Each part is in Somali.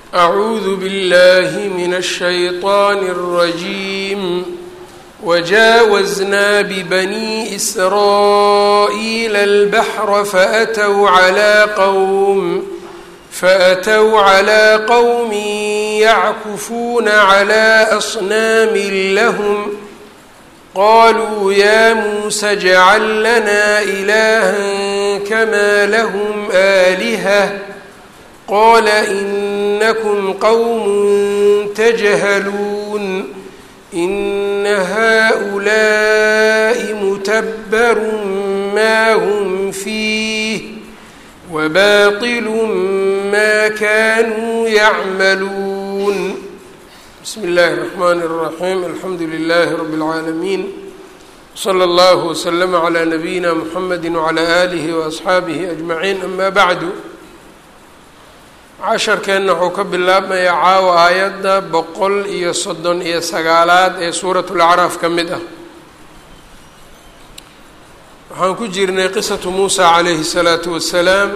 أعوذ بالله من الشيطان الرجيم وجاوزنا ببني إسرائيل البحر فأتوا على قوم فأتوا على قوم يعكفون على أصنام لهم قالوا يا موسى اجعل لنا إلها كما لهم آلهة قال إنكم قوم تجهلون إن هؤلاء متبر ما هم فيه وباطل ما كانوا يعملون بسم الله الرحمن الرحيم الحمد لله رب العالمين صلى الله وسلم على نبينا محمد وعلى آله وأصxaabihi أجمعين أما بعد casharkeenna wuxuu ka bilaabmayaa caawa aayadda boqol iyo soddon iyo sagaalaad ee suurat lacraaf ka mid ah waxaan ku jirnay qisatu muusa calayhi الsalaatu wasalaam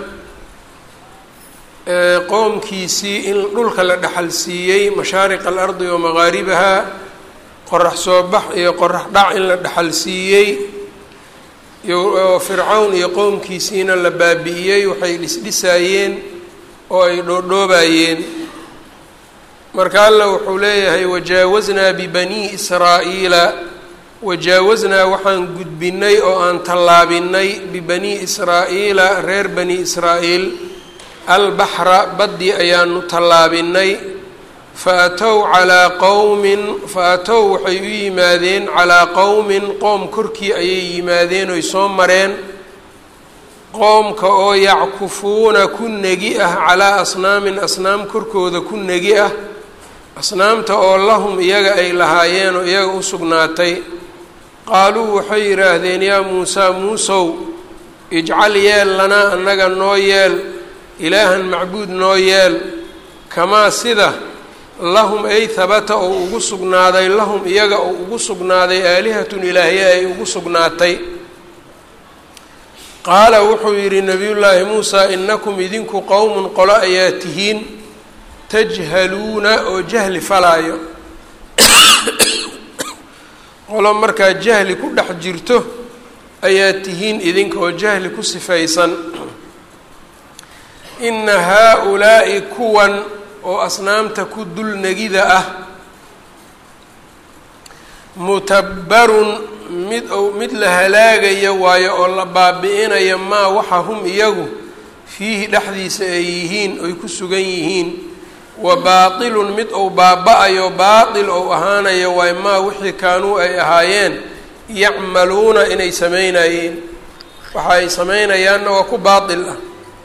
qoomkiisii in dhulka la dhexal siiyey mashaariq alardi wa magaaribaha qorax soo bax iyo qorax dhac in la dhexal siiyey oo fircawn iyo qowmkiisiina la baabi'iyey waxay dhisdhisaayeen oo ay dhoodhoobayeen marka alla wuxuu leeyahay wajaawaznaa bibanii israa'iila wajaawaznaa waxaan gudbinay oo aan tallaabinay bibanii israa'iila reer bani israa'iil albaxra baddii ayaanu tallaabinay fa atow calaa qowmin fa atow waxay u yimaadeen calaa qowmin qoom korkii ayay yimaadeen oy soo mareen qoomka oo yackufuuna ku negi ah calaa asnaamin asnaam korkooda ku negi ah asnaamta oo lahum iyaga ay lahaayeen oo iyaga u sugnaatay qaaluu waxay yidhaahdeen yaa muusaa muusow ijcal yeel lanaa annaga noo yeel ilaahan macbuud noo yeel kamaa sida lahum ay habata oo ugu sugnaaday lahum iyaga oo ugu sugnaaday aalihatun ilaahye ay ugu sugnaatay qaala wuxuu yidhi nabiyullaahi muusaa inakum idinku qowmun qolo ayaa tihiin tajhaluuna oo jahli falaayo qolo markaa jahli ku dhex jirto ayaa tihiin idinka oo jahli ku sifaysan ina haa-ulaa'i kuwan oo asnaamta ku dulnegida ah mutabbarun mid ou mid la halaagaya waayo oo la baabi-inaya maa waxa hum iyagu fiihi dhexdiisa ay yihiin oy ku sugan yihiin wa baatilun mid ou baaba-ayo baatil ou ahaanayo waayo maa wixii kaanuu ay ahaayeen yacmaluuna inay sameynayeen waxa ay sameynayaanna waa ku baatil ah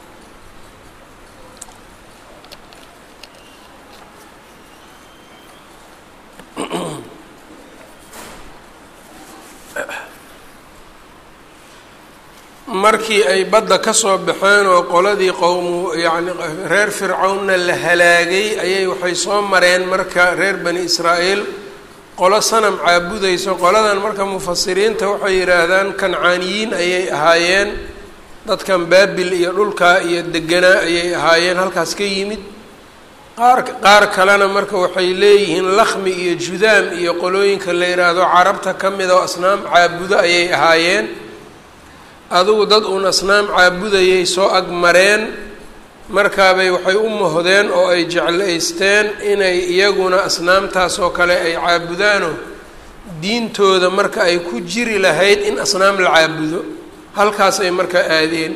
markii ay badda ka soo baxeen oo qoladii qowmu yacni reer fircawnna la halaagay ayay waxay soo mareen marka reer bani israa'iil qolo sanam caabudayso qoladan marka mufasiriinta waxay yidhaahdaan kancaaniyiin ayay ahaayeen dadkan baabil iyo dhulkaa iyo deganaa ayay ahaayeen halkaas ka yimid qaar qaar kalena marka waxay leeyihiin lakhmi iyo judaam iyo qolooyinka la yidhaahdo carabta ka mid oo asnaam caabudo ayay ahaayeen adugu dad uun asnaam caabudayay soo agmareen markaabay waxay u mohdeen oo ay jeclaysteen inay iyaguna asnaamtaas oo kale ay caabudaano diintooda marka ay ku jiri lahayd in asnaam la caabudo halkaas ay markaa aadeen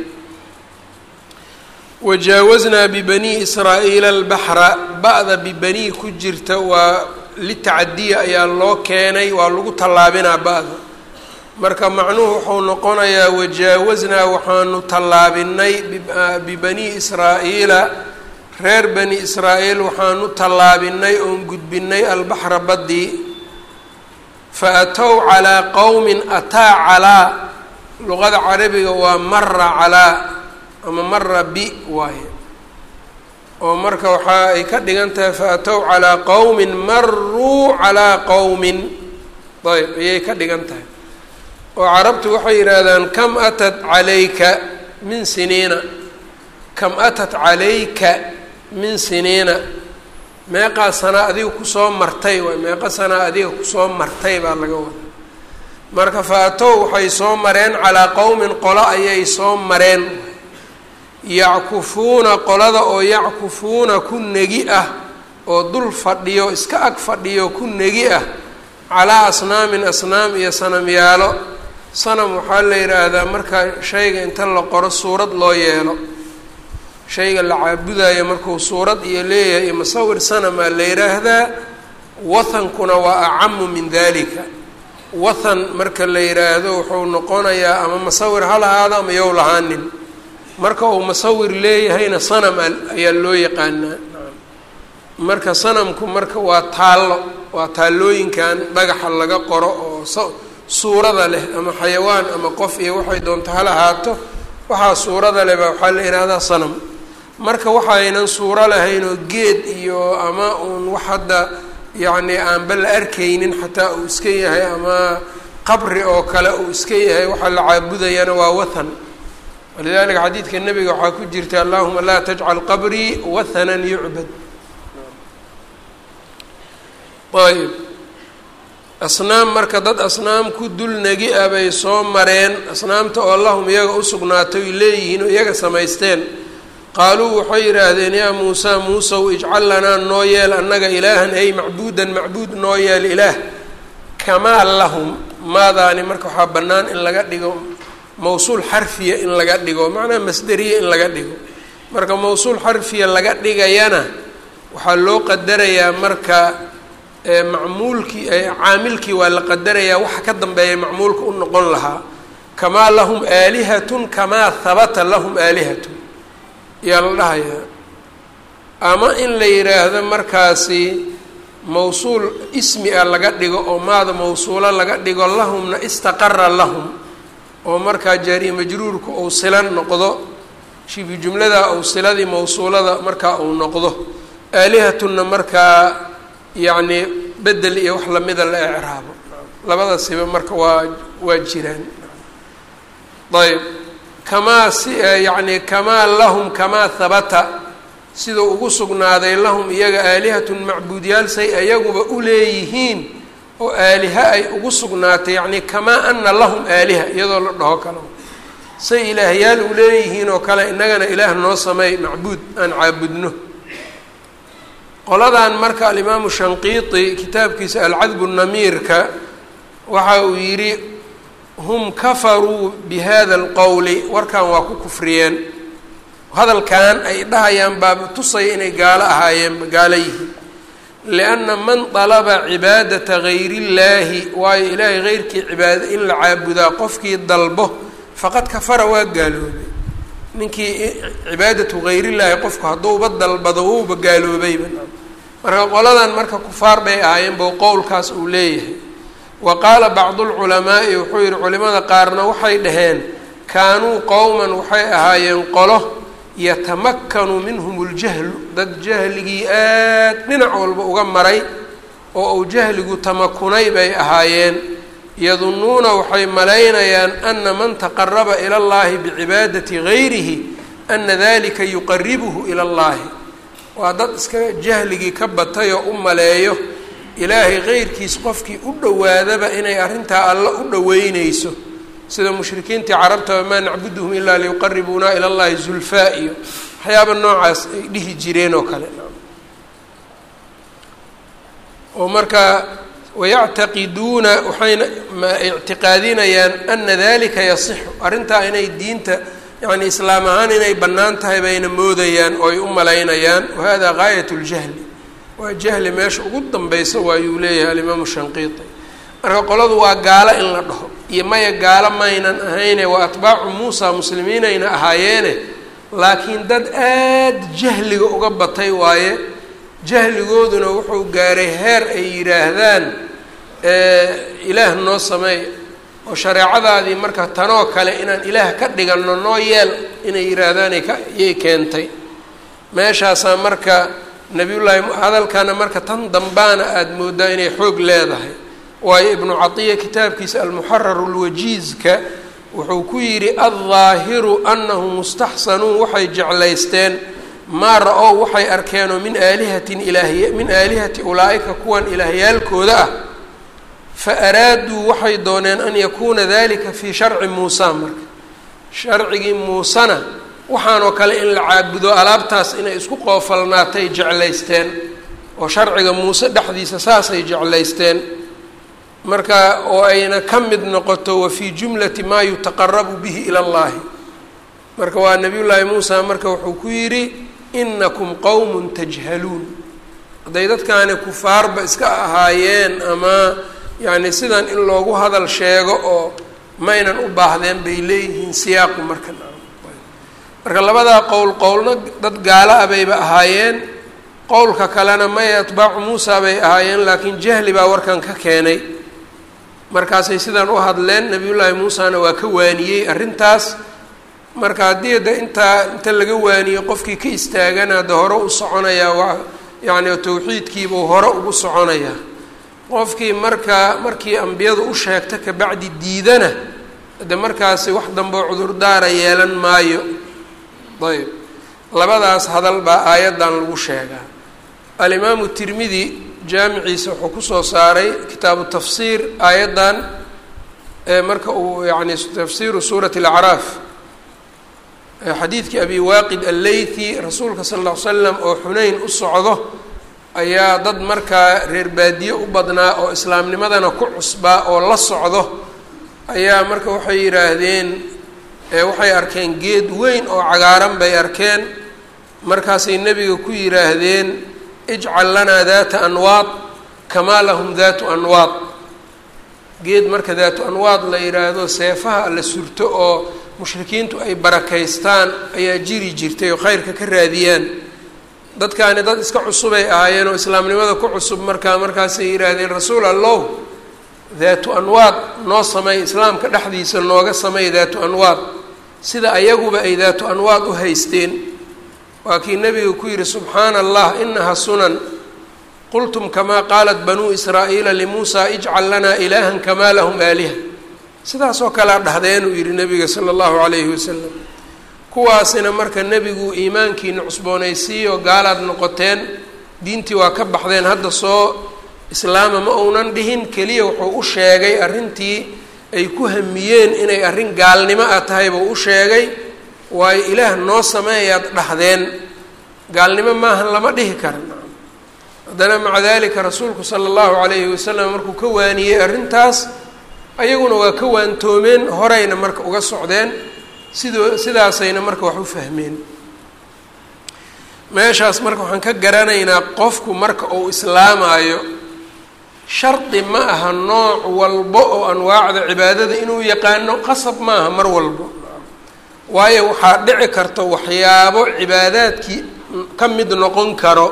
wajaawaznaa bibanii israa'iila albaxra ba-da bibanii ku jirta waa litacadiya ayaa loo keenay waa lagu tallaabinaa ba-da marka macnuhu wuxuu noqonayaa wajaawaznaa waxaanu tallaabinay bibanii israa'iila reer bani israa'iil waxaanu tallaabinay oon gudbinay albaxra baddii fa atow calaa qowmin ataa calaa luqada carabiga waa mara calaa ama mara bi waaye oo marka waxa ay ka dhigan tahay fa atow calaa qowmin maruu calaa qowmin ayb ayay ka dhigan tahay oo carabtu waxay yidhaahdaan kam atat calayka min siniina kam atat calayka min siniina meeqaa sanaa adiga kusoo martay waay meeqa sanaa adiga kusoo martay baa laga wada marka faatow waxay soo mareen calaa qowmin qolo ayay soo mareen yackufuuna qolada oo yackufuuna ku negi ah oo dul fadhiyo iska ag fadhiyo ku negi ah calaa asnaamin asnaam iyo sanamyaalo sanam waxaa la yidhaahdaa marka shayga inta la qoro suurad loo yeelo shayga la caabudayo markuu suurad iyo leeyahay iyo masawir sanamaa la yidhaahdaa wathankuna waa acamu min dalika wathan marka la yidhaahdo wuxuu noqonayaa ama masawir ha lahaado ama yow lahaanin marka uu musawir leeyahayna sanam ayaa loo yaqaanaa marka sanamku marka waa taallo waa taallooyinkan dhagaxa laga qoro oo suurada leh ama xayawaan ama qof iyo waxay doonto ha lahaato waxaa suurada leh baa waxaa la yidhaahdaa sanam marka waxaynan suuro lahayn oo geed iyo ama uun wax hadda yacni aanba la arkaynin xataa uu iska yahay ama qabri oo kale uu iska yahay waxaa la caabudayana waa wathan walidalika xadiidka nebiga waxaa ku jirta allahuma laa tajcal qabrii wathanan yucbad ayb asnaam marka dad asnaam ku dul negi ah bay soo mareen asnaamta oo allahum iyaga u sugnaatay oy leeyihiin oo iyaga samaysteen qaaluu waxay yidhaahdeen yaa muusaa muusow ijcal lanaa noo yeel annaga ilaahan ay macbuudan macbuud noo yeel ilaah kamaa lahum maadaani marka waxaa bannaan in laga dhigo mawsuul xarfiya in laga dhigo macnaha masderiya in laga dhigo marka mawsuul xarfiya laga dhigayana waxaa loo qadarayaa marka macmuulkii caamilkii waa la qadarayaa waxa ka dambeeya macmuulka u noqon lahaa kamaa lahum aalihatun kamaa habata lahum aalihatun yaa la dhahayaa ama in la yidhaahdo markaasi mawsuul ismi ah laga dhigo oo maada mawsuulo laga dhigo lahumna istaqara lahum oo markaa jaariye majruurka uu silan noqdo shibi jumlada uu siladii mawsuulada markaa uu noqdo aalihatunna markaa yacni bedel iyo wax lamida la ecraabo labadasiba marka waa waa jiraan ayb kamaa si yacni kamaa lahum kamaa habata siduu ugu sugnaaday lahum iyaga aalihatun macbuudyaal say ayaguba u leeyihiin oo aaliha ay ugu sugnaatay yacni kamaa ana lahum aaliha iyadoo la dhaho kale say ilaahyaal u leeyihiin oo kale innagana ilaah noo sameey macbuud aan caabudno qoladan marka alimaamu shanqiiti kitaabkiisa alcadbu namiirka waxa uu yidhi hum kafaruu bi hada alqowli warkan waa ku kufriyeen hadalkan ay dhahayaan baaba tusaya inay gaalo ahaayeen gaalo yihiin lianna man dalaba cibaadata gayri illaahi waayo ilaahay heyrkii cibaada in la caabudaa qofkii dalbo faqad kafara waa gaaloobay ninkii cibaadatu gayrillaahi qofku hadduuba dalbado wuuba gaaloobayba marka qoladan marka kufaar bay ahaayeen bou qowlkaas uu leeyahay wa qaala bacdu lculamaa'i wuxuu yihi culimada qaarna waxay dhaheen kaanuu qowman waxay ahaayeen qolo yatamakkanu minhum ljahlu dad jahligii aad dhinac walba uga maray oo uu jahligu tamakunay bay ahaayeen yadunnuuna waxay malaynayaan ana man taqaraba ila allahi bicibaadati gayrihi ana dalika yuqaribuhu ila allahi waa dad iska jahligii ka batay oo u maleeyo ilaahay keyrkiis qofkii u dhowaadaba inay arrintaa alla u dhoweyneyso sida mushrikiintii carabta maa nacbuduhum ilaa liyuqaribuuna ila llahi zulfaa iyo waxyaaba noocaas ay dhihi jireen oo kale oo marka wayactaqiduuna waxayna ictiqaadinayaan ana dalika yasixu arrintaa inay diinta yani islaam ahaan inay bannaan tahay bayna moodayaan oo ay u malaynayaan wahada gaayat ljahli waa jahli meesha ugu danbeysa waayuu leeyahay alimaamu shanqiiti marka qoladu waa gaalo in la dhaho iyo maya gaalo maynan ahayne waa atbaacu muusa muslimiinayna ahaayeene laakiin dad aad jahliga uga batay waaye jahligooduna wuxuu gaaray heer ay yidhaahdaan ilaah noo sameey oo shareecadaadii marka tanoo kale inaan ilaah ka dhiganno noo yeel inay yidhaahdaanay ka yay keentay meeshaasaa marka nabiyullaahi hadalkana marka tan dambaana aada mooddaa inay xoog leedahay waayo ibnu catiya kitaabkiisa almuxararu lwajiizka wuxuu ku yidhi aldaahiru annahu mustaxsanuun waxay jeclaysteen maa ra-ow waxay arkeenoo min aalihatin ilaahiy min aalihati ulaa-ika kuwan ilaahyaalkooda ah fa araaduu waxay dooneen an yakuuna dalika fii sharci muusa marka sharcigii muusena waxaanoo kale in la caabudo alaabtaas inay isku qoofalnaatay jeclaysteen oo sharciga muuse dhexdiisa saasay jeclaysteen marka oo ayna ka mid noqoto wa fii jumlati maa yutaqarabu bihi ila allahi marka waa nabiyullaahi muusa marka wuxuu ku yidhi inakum qowmun tajhaluun hadday dadkaani kufaarba iska ahaayeen ama yacni sidan in loogu hadal sheego oo maynan u baahdeen bay leeyihiin siyaaqu marka marka labadaa qowl qowlna dad gaala ah bayba ahaayeen qowlka kalena may atbaacu muusa bay ahaayeen laakiin jahli baa warkan ka keenay markaasay sidan u hadleen nabiyullaahi muusana waa ka waaniyey arrintaas marka haddii de intaa inta laga waaniyo qofkii ka istaagana de hore u soconayaa waa yacni tawxiidkiibuu hore ugu soconayaa qofkii marka markii ambiyadu u sheegta kabacdi diidana de markaasi wax dambeo cudurdaara yeelan maayo ayb labadaas hadal baa aayaddan lagu sheegaa alimaamu tirmidi jaamiciisa wuxuu kusoo saaray kitaabu tafsiir aayaddan marka uu yani tafsiiru suurati alacraaf xadiidkii abi waaqid alleythi rasuulka sala alla ly slam oo xuneyn u socdo ayaa dad markaa reer baadiye u badnaa oo islaamnimadana ku cusbaa oo la socdo ayaa marka waxay yidhaahdeen waxay arkeen geed weyn oo cagaaran bay arkeen markaasay nebiga ku yidhaahdeen ijcal lanaa daata anwaad kamaa lahum daatu anwaad geed marka daatu anwaad la yidhaahdo seefaha la surto oo mushrikiintu ay barakaystaan ayaa jiri jirtay oo khayrka ka raadiyaan dadkaani dad iska cusubay ahaayeen oo islaamnimada ku cusub markaa markaasay yidhaahdeen rasuul allow daatu anwaad noo samey islaamka dhexdiisa nooga samey daatu anwaad sida ayaguba ay daatu anwaad u haysteen waa kii nebiga ku yidhi subxaana allah inaha sunan qultum kamaa qaalat banuu israa'iila limuusaa ijcal lanaa ilaahan kamaa lahum aaliha sidaasoo kalea dhahdeen uu yidhi nebiga sala allahu calayhi wasalam kuwaasina marka nebigu iimaankiina cusboonaysiiyo gaalaad noqoteen diintii waa ka baxdeen hadda soo islaama ma uunan dhihin keliya wuxuu u sheegay arrintii ay ku hamiyeen inay arrin gaalnimo ah tahay buu u sheegay waayo ilaah noo sameeyaad dhahdeen gaalnimo maahan lama dhihi kara haddana maca dalika rasuulku sala allahu calayhi wasalam markuu ka waaniyey arrintaas ayaguna waa ka waantoomeen horeyna marka uga socdeen sidoo sidaasayna marka wax u fahmeen meeshaas marka waxaan ka garanaynaa qofku marka uu islaamaayo shardi ma aha nooc walbo oo anwaacda cibaadada inuu yaqaano qasab ma aha mar walbo waayo waxaa dhici karta waxyaabo cibaadaadkii ka mid noqon karo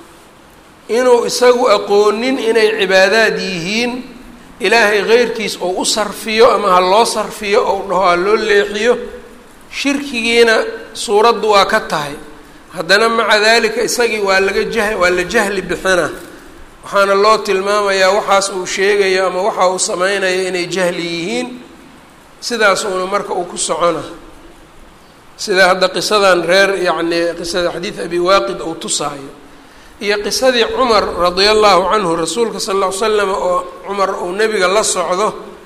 inuu isagu aqoonin inay cibaadaad yihiin ilaahay keyrkiis oo u sarfiyo ama ha loo sarfiyo ou dhaho ha loo leexiyo shirkigiina suuraddu waa ka tahay haddana maca dalika isagii waa laga jah waa la jahli bixina waxaana loo tilmaamayaa waxaas uu sheegayo ama waxa uu sameynayo inay jahli yihiin sidaas uuna marka uu ku socona sida hadda qisadan reer yacni qisada xadiid abi waaqid uu tusaayo iyo qisadii cumar radia allahu canhu rasuulka sala alla ly slam oo cumar uu nebiga la socdo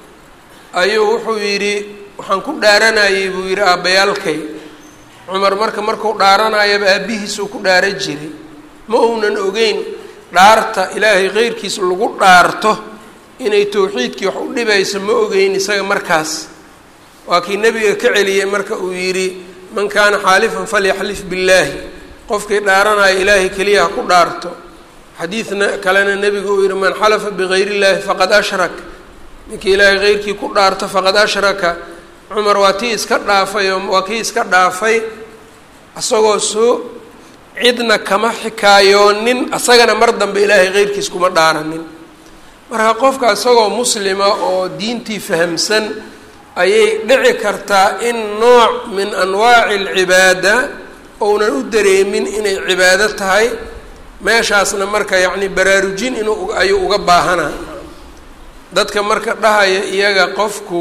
ayuu wuxuu yidhi waxaan ku dhaaranayay buu yidhi aabbayaalkay cumar marka markuu dhaaranayaba aabbihiisuu ku dhaara jiray ma uunan ogeyn dhaarta ilaahay keyrkiis lagu dhaarto inay towxiidkii wax u dhibayso ma ogeyn isaga markaas waa kii nebiga ka celiyey marka uu yidhi man kaana xaalifan falyaxlif billaahi qofkii dhaaranaya ilaahay keliya ha ku dhaarto xadiidna kalena nebigu uu yihi man xalafa bigayr illaahi faqad ashrak ninkii ilaahay keyrkii ku dhaarto faqad ashraka cumar waa tii iska dhaafay oo waa kii iska dhaafay isagoo soo cidna kama xikaayoonin asagana mar dambe ilaahay keyrkiis kuma dhaaranin marka qofka isagoo muslima oo diintii fahamsan ayay dhici kartaa in nooc min anwaaci alcibaada ounan u dareemin inay cibaado tahay meeshaasna marka yacni baraarujin inuu ayuu uga baahana dadka marka dhahaya iyaga qofku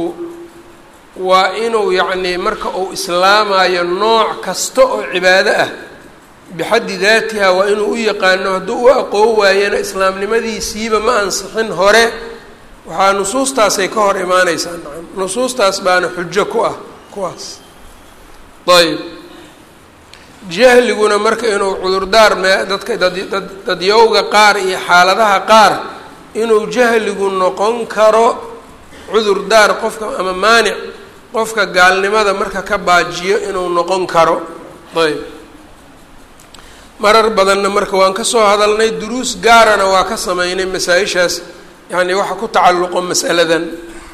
waa inuu yacni marka uu islaamayo nooc kasta oo cibaado ah bixaddi daatiha waa inuu u yaqaano hadduu u aqoon waayana islaamnimadiisiiba ma ansixin hore waxaa nusuustaasay ka hor imaaneysaa nacam nusuustaas baana xujo ku ah kuwaas ayb jahliguna marka inuu cudurdaar mee dadka daddad dadyowga qaar iyo xaaladaha qaar inuu jahligu noqon karo cudurdaar qofka ama maanic qofka gaalnimada marka ka baajiyo inuu noqon karo ayb marar badanna marka waan ka soo hadalnay duruus gaarana waa ka sameynay masaa-ishaas yacni waxa ku tacalluqo masaladan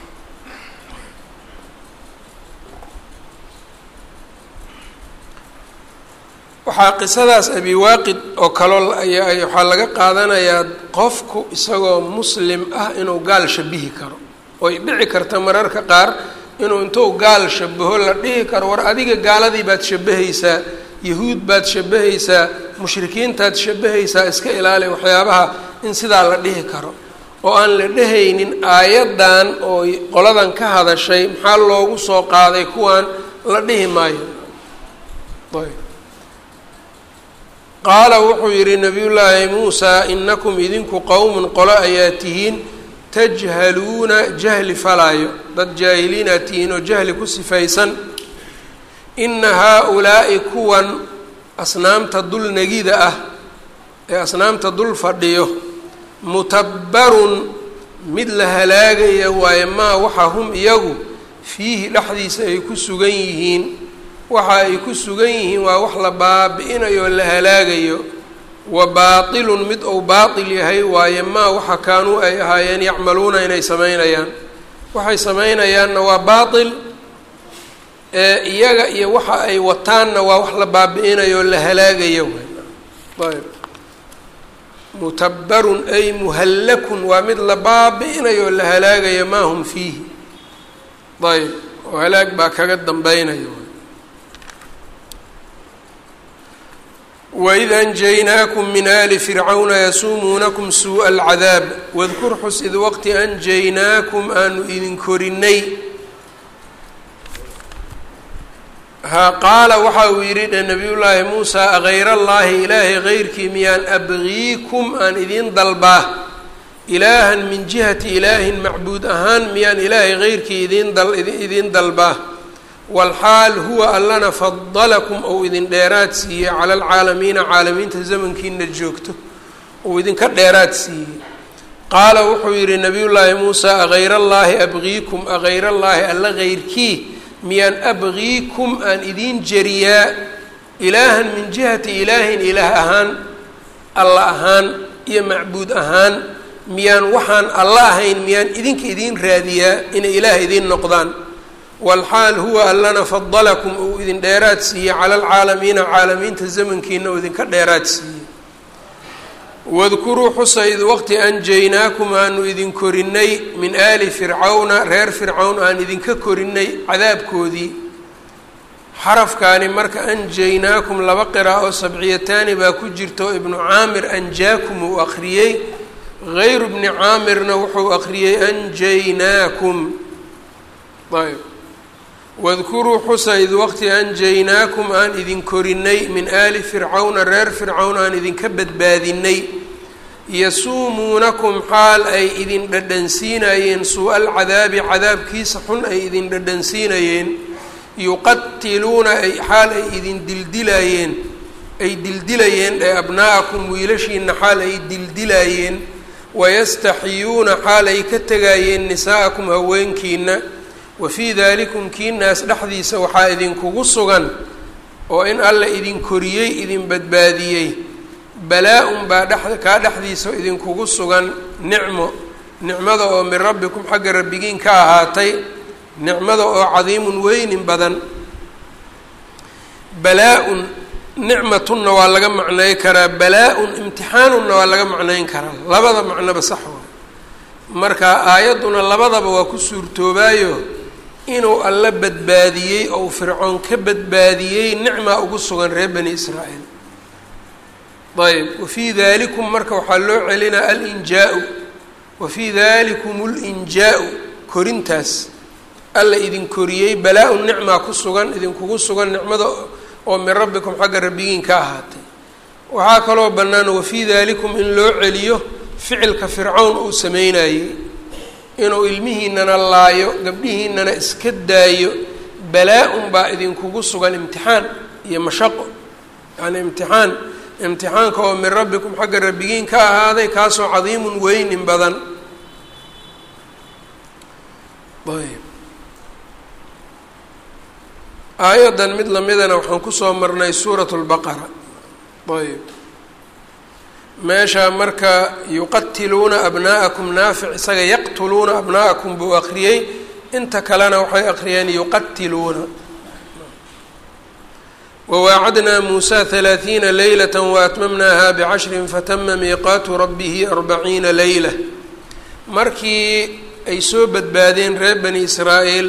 waxaa qisadaas abi waaqid oo kaloo ayaa waxaa laga qaadanayaa qofku isagoo muslim ah inuu gaal shabihi karo oy dhici karta mararka qaar inuu intuu gaal shabaho la dhihi karo war adiga gaaladii baad shabahaysaa yahuud baad shabahaysaa mushrikiintaad shabahaysaa iska ilaali waxyaabaha in sidaa la dhihi karo oo aan la dhehaynin aayaddan oo qoladan ka hadashay maxaa loogu soo qaaday kuwan la dhihi maayo qaala wuxuu yidhi nabiyullaahi muusaa inakum idinku qowmun qolo ayaa tihiin tajhaluuna jahli falaayo dad jaahiliinaad tihiin oo jahli ku sifaysan ina haa-ulaa'i kuwan asnaamta dul negida ah ee asnaamta dul fadhiyo mutabbarun mid la halaagaya waaye maa waxa hum iyagu fiihi dhexdiisa ay ku sugan yihiin waxa ay ku sugan yihiin waa wax la baabi-inayo la halaagayo wa baatilun mid ou baatil yahay waaye maa waxa kaanuu ay ahaayeen yacmaluuna inay sameynayaan waxay sameynayaanna waa baatil ee iyaga iyo waxa ay wataanna waa wax la baabi-inayo la halaagayo ayb mutabbarun ay muhallakun waa mid la baabi-inayo la halaagayo maa hum fiihi ayb oo halaag baa kaga dambeynaya waid anjaynaakum min ali fircawna yasuumuunakum suuءa alcadaab wadkur xus id waqti anjaynaakum aanu idin korinay ha qaala waxa uu yidhi dhe nabiyullaahi muusaa agayra allaahi ilaahay geyrkii miyaan abgiikum aan idiin dalbaa ilaahan min jihati ilaahin macbuud ahaan miyaan ilaahay geyrkii idiin dal idiin dalbaa walxaal huwa allana fadalakum ou idin dheeraad siiyey cala alcaalamiina caalamiinta zamankiina joogto uu idinka dheeraad siiyey qaala wuxuu yidhi nabiyullaahi muusaa agayra allaahi abgiikum agayra allaahi alla geyrkii miyaan abgiikum aan idiin jeriyaa ilaahan min jihati ilaahin ilaah ahaan alla ahaan iyo macbuud ahaan miyaan waxaan alla ahayn miyaan idinka idiin raadiyaa inay ilaah idiin noqdaan walxaal huwa allana fadalakum uu idin dheeraad siiyey cala alcaalamiina caalamiinta zamankiina uu idinka dheeraad siiyey wadkuruu xusa id waqti anjaynaakum aanu idin korinay min aali fircawna reer fircawn aan idinka korinay cadaabkoodii xarafkaani marka anjaynaakum laba qira oo sabciyataani baa ku jirta oo ibnu caamir anjaakum uu akhriyey gayru bni caamirna wuxuu akhriyey anjaynaakum ayb wadkuruu xusa id waqti anjaynaakum aan idin korinay min aali fircawna reer fircawn aan idinka badbaadinay yasuumuunakum xaal ay idin dhadhansiinayeen suu-a alcadaabi cadaabkiisa xun ay idin dhadhansiinayeen yuqatiluuna ay xaal ay idin dildilayeen ay dildilayeen ee abnaa'akum wiilashiina xaal ay dildilayeen wayastaxiyuuna xaal ay ka tegayeen nisaa'akum haweenkiina wafii dalikum kiinaas dhexdiisa waxaa idinkugu sugan oo in alla idin koriyey idin badbaadiyey balaa-un baa dhex kaa dhexdiisa idinkugu sugan nicmo nicmada oo min rabbikum xagga rabbigiin ka ahaatay nicmada oo cadiimun weynin badan balaa-un nicmatunna waa laga macnay karaa balaa-un imtixaanunna waa laga macnayn karaa labada macnoba sax waa marka aayadduna labadaba waa ku suurtoobaayo inuu alla badbaadiyey ou fircoon ka badbaadiyey nicmaa ugu sugan reer bani israa'iil ayb wafii dalikum marka waxaa loo celinaa alinjaa-u wafii dalikum linjaa-u korintaas alla idin koriyey balaa-un nicmaa ku sugan idinkugu sugan nicmada oo min rabbikum xagga rabbigiin ka ahaatay waxaa kaloo bannaan wafii dalikum in loo celiyo ficilka fircawn uu sameynayey inuu ilmihiinana laayo gabdhihiinana iska daayo balaa-un baa idinkugu sugan imtixaan iyo mashaqo yacni imtixaan imtixaanka oo min rabbikum xagga rabbigiin ka ahaaday kaasoo cadiimun weynin badan ayb aayaddan mid lamidana waxaan kusoo marnay suuratu lbaqara ayb meesha marka yuqatiluuna abnaa'akum naafic isaga yaqtuluuna abnaa'akum buu akriyey inta kalena waxay akriyeen yuqatiluuna wawaacadnaa muusa halaathiina leylata waatmamnaaha bicashrin fatama miiqaatu rabbihi arbaciina leyla markii ay soo badbaadeen reer bani israa'iil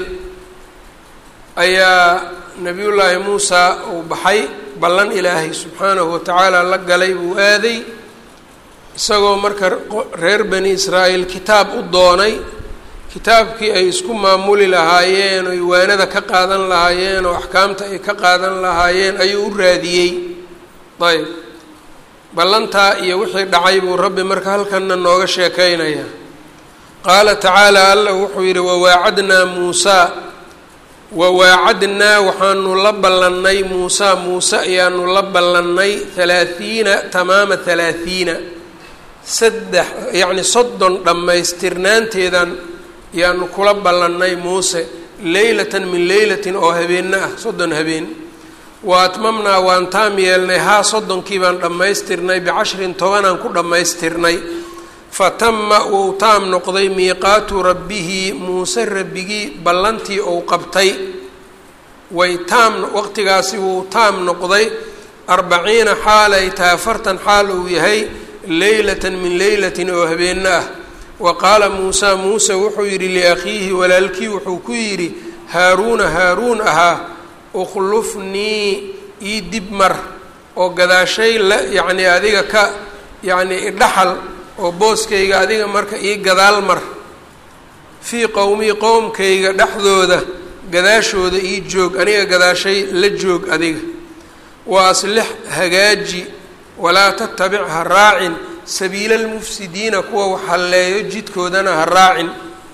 ayaa nebiyullaahi muusa uu baxay ballan ilaahay subxaanahu watacaala la galay buu aaday isagoo marka reer bani israa'iil kitaab u doonay kitaabkii ay isku maamuli lahaayeen oy waanada ka qaadan lahaayeen oo axkaamta ay ka qaadan lahaayeen ayuu u raadiyey ayb ballantaa iyo wixii dhacay buu rabbi marka halkanna nooga sheekaynaya qaala tacaala allah wuxuu yidhi wawaacadnaa muusaa wawaacadnaa waxaanu la ballannay muusaa muuse ayaanu la ballannay halaathiina tamaama halaathiina saddex yacni soddon dhammaystirnaanteedan yaanu kula ballannay muuse leylatan min leylatin oo habeenna ah soddon habeen wa atmamnaa waan taam yeelnay haa soddonkii baan dhammaystirnay bicashrin tobanaan ku dhammaystirnay fa tama wuu taam noqday miiqaatu rabbihi muuse rabbigii ballantii uu qabtay way taam waqtigaasi wuu taam noqday arbaciina xaal ay tahay afartan xaal uu yahay leylatan min leylatin oo habeenna ah wa qaala muusaa muuse wuxuu yidhi liakhiihi walaalkii wuxuu ku yidhi haaruuna haaruun ahaa ukhlufnii ii dib mar oo gadaashay la yacnii adiga ka yacnii idhaxal oo booskayga adiga marka ii gadaal mar fii qowmii qowmkayga dhexdooda gadaashooda ii joog aniga gadaashay la joog adiga wa aslix hagaaji walaa tatabic ha raacin sabiila almufsidiina kuwa wax halleeyo jidkoodana ha raacin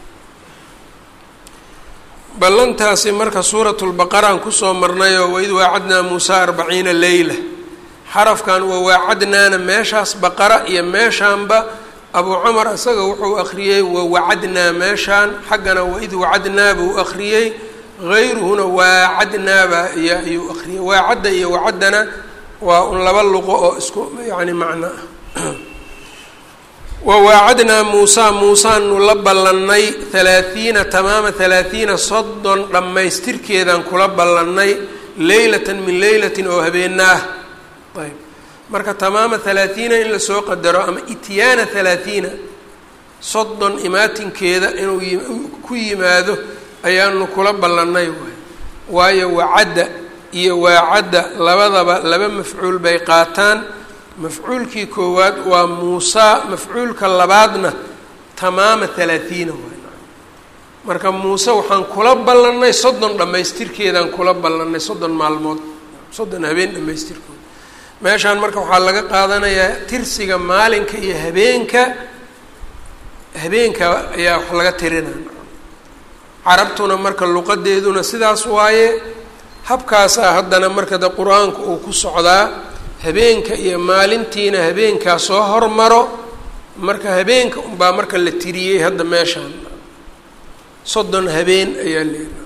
ballantaasi marka suuratulbaqaraan kusoo marnayoo waid waacadnaa muusaa arbaciina leyla xarafkan wawaacadnaana meeshaas baqara iyo meeshaanba abuu camar isaga wuxuu akhriyey wawacadnaa meeshaan xaggana waid wacadnaa buu akhriyey hayruhuna waacadnaaba iyo ayuu akhriyey waacadda iyo wacaddana waa un laba luqo oo isku yacni macno ah wawaacadnaa muusaa muusaanu la ballannay halaathiina tamaama halaathiina soddon dhammaystirkeedaan kula ballannay leylatan min leylatin oo habeenna ah ayb marka tamaama halaathiina in lasoo qadaro ama ityaana halaathiina soddon imaatinkeeda inuu ku yimaado ayaanu kula ballannay waay waayo wacadda iyo waacadda labadaba laba mafcuul bay qaataan mafcuulkii koowaad waa muusaa mafcuulka labaadna tamaama halaathiina waay marka muuse waxaan kula ballannay soddon dhammaystirkeedaan kula ballannay soddon maalmood soddon habeen dhammaystirkooda meeshaan marka waxaa laga qaadanayaa tirsiga maalinka iyo habeenka habeenka ayaa wax laga tirinaa carabtuna marka luqadeeduna sidaas waaye habkaasaa haddana marka de qur-aanku uu ku socdaa habeenka iyo maalintiina habeenkaa soo hormaro marka habeenka unbaa marka la tiriyey hadda meeshaan soddon habeen ayaa leedahay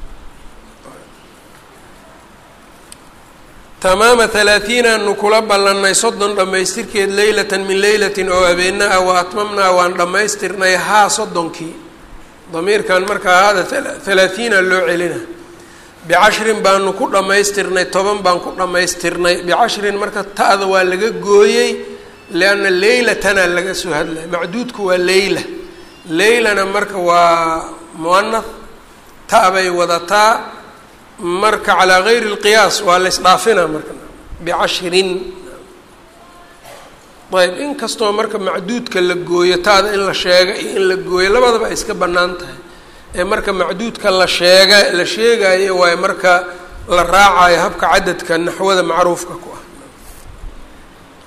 tamaama halaathiinaanu kula ballannay soddon dhammaystirkeed leylatan min leylatin oo habeenna ah wa atmamnaa waan dhammaystirnay haa soddonkii damiirkan markaa haada halaathiina loo celina bicashrin baanu ku dhammaystirnay toban baan ku dhammaystirnay bicashrin marka ta'da waa laga gooyey lianna leylatana laga soo hadlaya macduudku waa leyla leylana marka waa muanath ta' bay wadataa marka calaa gayri اlqiyaas waa la ysdhaafina marka bicashrin ayb inkastoo marka macduudka la gooyo taada in la sheega iyo in la gooyo labadaba ay iska bannaan tahay ee marka macduudka la sheega la sheegayo waayo marka la raacayo habka cadadka naxwada macruufka ku ah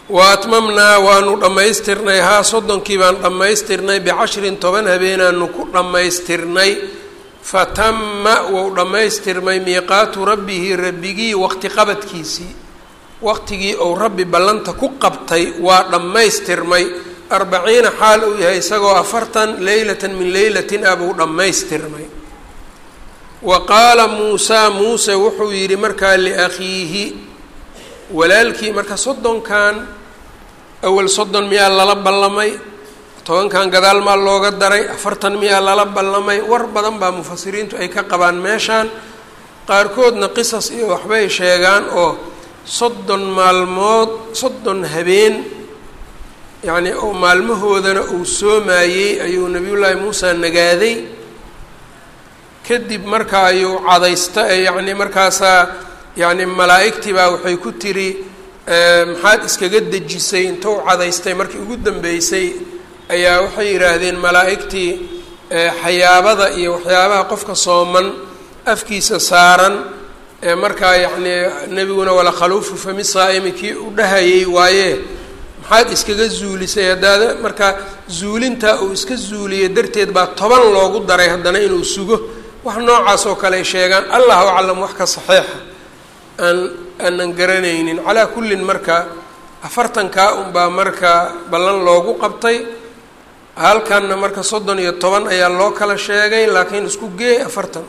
wa atmamnaa waanu dhammaystirnay haa soddonkii baan dhammaystirnay bicashrin toban habeenaanu ku dhammaystirnay fatama wou dhammaystirmay miiqaatu rabbihi rabbigii waqti qabadkiisii waqtigii uu rabbi ballanta ku qabtay waa dhammaystirmay arbaciina xaal uu yahay isagoo afartan leylatan min leylatin ah buu dhammaystirmay wa qaala muusaa muuse wuxuu yidhi markaa liakhiihi walaalkii marka soddonkan awal soddon miyaa lala ballamay tobankan gadaal maa looga daray afartan miyaa lala ballamay war badan baa mufasiriintu ay ka qabaan meeshaan qaarkoodna qisas iyo waxbay sheegaan oo soddon maalmood soddon habeen yacni oo maalmahoodana uu soomaayey ayuu nabiyullaahi muusa nagaaday kadib marka ayuu cadaysta yacni markaasaa yacni malaa'igtii baa waxay ku tiri maxaad iskaga dejisay intou cadaystay markii ugu dambeysay ayaa waxay yidhaahdeen malaa'igtii xayaabada iyo waxyaabaha qofka sooman afkiisa saaran ee markaa yacnii nebiguna wala khaluufu fami saa'imi kii u dhahayay waaye maxaad iskaga zuulisay haddaada marka zuulintaa uu iska zuuliyey darteed baa toban loogu daray haddana inuu sugo wax noocaas oo kale ay sheegaan allahu aclam wax ka saxiixa aan aanan garanaynin calaa kullin marka afartankaa unbaa marka ballan loogu qabtay halkanna marka soddon iyo toban ayaa loo kala sheegay laakiin isku geey afartan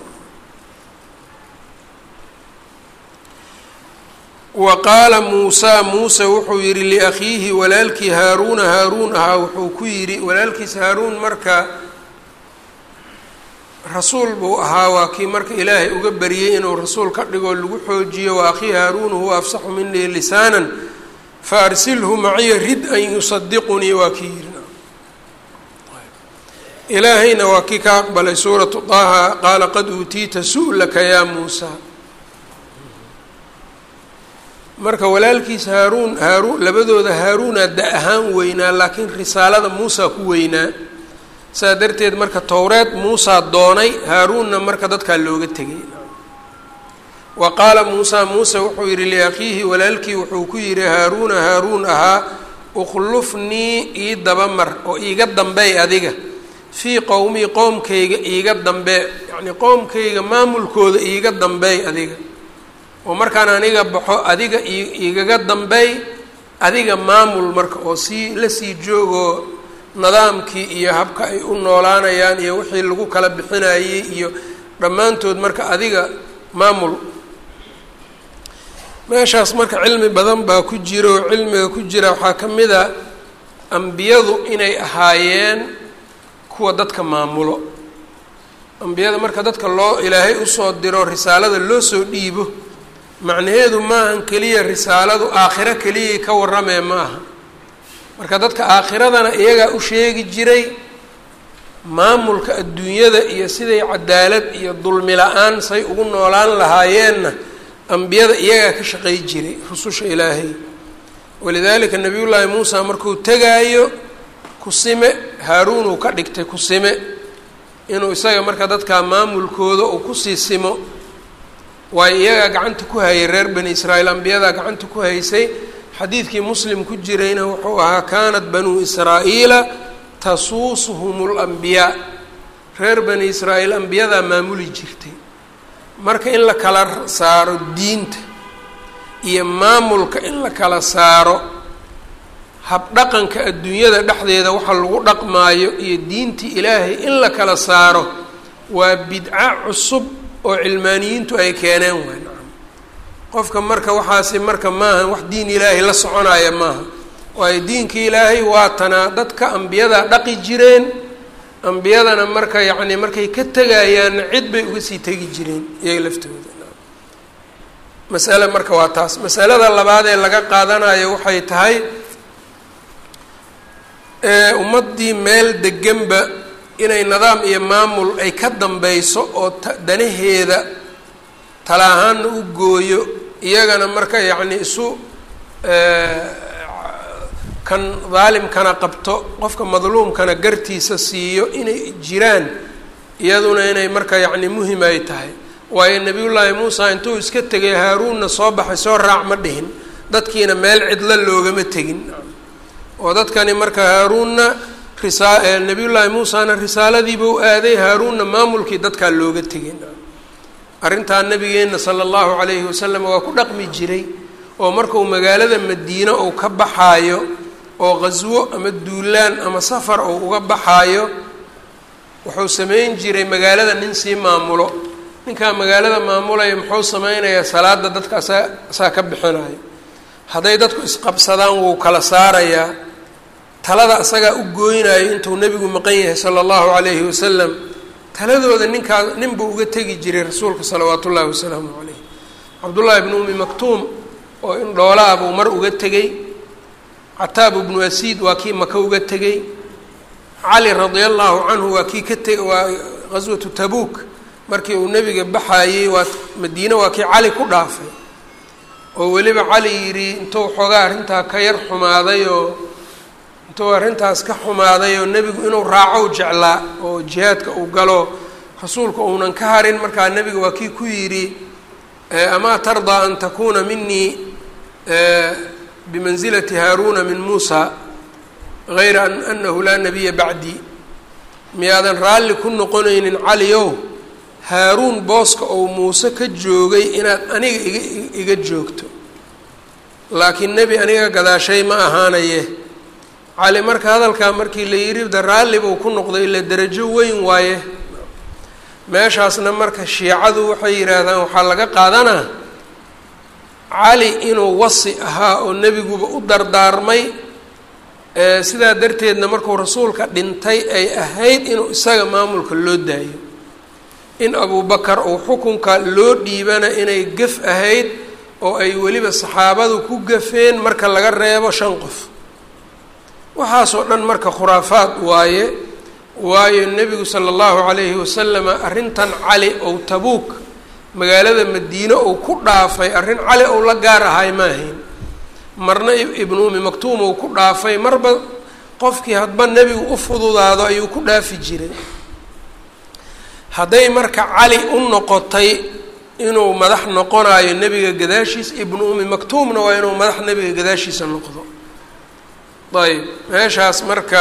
wa qaala muusaa muuse wuxuu yidhi liakhiihi walaalkii haaruuna haaruun ahaa wuxuu ku yidhi walaalkiis haaruun marka rasuul buu ahaa waa kii marka ilaahay uga bariyey inuu rasuul ka dhigoo lagu xoojiyo wa akhii haaruunu huwa afsaxu minii lisaanan fa arsilhu maciya rid an yusadiqunii waa kii yidhi ilaahayna waa kii ka aqbalay suuratu طaaha qaala qad uutiita su'laka yaa muusaa marka walaalkiis haaruun haaruun labadooda haaruunaa da ahaan weynaa laakiin risaalada muusaa ku weynaa saa darteed marka towreed muusaa doonay haaruunna marka dadkaa looga tegay wa qaala muusaa muuse wuxuu yidhi liakhiihi walaalkii wuxuu ku yidhi haaruuna haaruun ahaa ukhlufnii ii dabamar oo iiga dambeey adiga fii qowmii qoomkayga iiga dambee yacnii qoomkayga maamulkooda iiga dambeey adiga oo markaan aniga baxo adiga igaga dambeey adiga maamul marka oo sii la sii joogoo nidaamkii iyo habka ay u noolaanayaan iyo wixii lagu kala bixinayey iyo dhammaantood marka adiga maamul meeshaas marka cilmi badan baa ku jira oo cilmiga ku jira waxaa ka mid a ambiyadu inay ahaayeen kuwa dadka maamulo ambiyada marka dadka loo ilaahay usoo diro risaalada loo soo dhiibo macnaheedu maahan keliya risaaladu aakhiro keliyay ka warramee ma aha marka dadka aakhiradana iyagaa u sheegi jiray maamulka adduunyada iyo siday cadaalad iyo dulmi la-aan say ugu noolaan lahaayeenna ambiyada iyagaa ka shaqay jiray rususha ilaahay walidaalika nabiyullaahi muusa markuu tegaayo kusime haaruunuu ka dhigtay kusime inuu isaga marka dadkaa maamulkooda uu kusii simo waayo iyagaa gacanta ku hayay reer bani israa'iil ambiyadaa gacanta ku haysay xadiidkii muslim ku jirayna wuxuu ahaa kaanat banuu israa'iila tasuusuhum اlambiyaa reer bani israa'iil ambiyadaa maamuli jirtay marka in la kala saaro diinta iyo maamulka in la kala saaro habdhaqanka adduunyada dhexdeeda waxa lagu dhaqmaayo iyo diintii ilaahay in la kala saaro waa bidco cusub oo cilmaaniyiintu ay keeneen waay nacam qofka marka waxaasi marka maaha wax diin ilaahay la soconaya maaha waayo diinka ilaahay waa tanaa dadka ambiyadaa dhaqi jireen ambiyadana marka yacni markay ka tegayaanna cid bay uga sii tegi jireen iyaga laftooda masale marka waa taas masalada labaad ee laga qaadanayo waxay tahay ummaddii meel deganba inay nidaam iyo maamul ay ka dambeyso oo danaheeda tala ahaanna u gooyo iyagana marka yacni isu kan daalimkana qabto qofka madluumkana gartiisa siiyo inay jiraan iyaduna inay marka yacni muhim ay tahay waayo nebiyullaahi muusa intuu iska tegay haaruunna soo baxay soo raac ma dhihin dadkiina meel cidlo loogama tegin oo dadkani marka haaruunna risaa nabiyullaahi muusana risaaladiiba u aaday haaruunna maamulkii dadkaa looga tegin arrintaa nabigeenna sala allahu calayhi wasalam waa ku dhaqmi jiray oo markuu magaalada madiine uu ka baxaayo oo qaswo ama duulaan ama safar uu uga baxaayo wuxuu samayn jiray magaalada nin sii maamulo ninkaa magaalada maamulaya muxuu sameynayaa salaada dadka asaa asaa ka bixinayo hadday dadku isqabsadaan wuu kala saarayaa talada asagaa u gooynayo intuu nebigu maqan yahay sala allahu calayhi wasalam taladooda ninkaa nin buu uga tegi jiray rasuulka salawaatu ullaahi wasalaamu calayh cabdullaahi bnu umi maktuum oo in dhoolaa buu mar uga tegey cataab ibnu asiid waa kii maka uga tegey cali radia allahu canhu waa kii ka teg waa qaswatu tabuuk markii uu nebiga baxaayey waa madiine waa kii cali ku dhaafay oo weliba cali yidhi intuu xoogaa arrintaa ka yar xumaaday oo intuu arrintaas ka xumaaday oo nebigu inuu raacow jeclaa oo jihaadka uu galo rasuulku uunan ka harin markaa nebiga waa kii ku yidhi amaa tardaa an takuuna minii bimansilati haaruuna min muusa gayra anahu laa nabiya bacdii miyaadan raalli ku noqonaynin caliow haaruun booska ou muuse ka joogay inaad aniga iga iga joogto laakiin nebi aniga gadaashay ma ahaanaye cali marka hadalkaa markii la yidhi da raalli buu ku noqday ila derajo weyn waaye meeshaasna marka shiicadu waxay yidhaahdaan waxaa laga qaadanaa cali inuu wasi ahaa oo nebiguba u dardaarmay sidaa darteedna markuu rasuulka dhintay ay ahayd inuu isaga maamulka loo daayo in abubakar uu xukunka loo dhiibana inay gef ahayd oo ay weliba saxaabadu ku gafeen marka laga reebo shan qof waxaasoo dhan marka khuraafaad waaye waayo nebigu sala allahu calayhi wasalama arrintan cali ou tabuuk magaalada madiine ou ku dhaafay arrin cali ou la gaar ahay ma ahayn marna ibnu umi maktuum ou ku dhaafay marba qofkii hadba nebigu u fududaado ayuu ku dhaafi jiray hadday marka cali u noqotay inuu madax noqonayo nebiga gadaashiisa ibnu umi maktuumna waa inuu madax nebiga gadaashiisa noqdo ayb meeshaas marka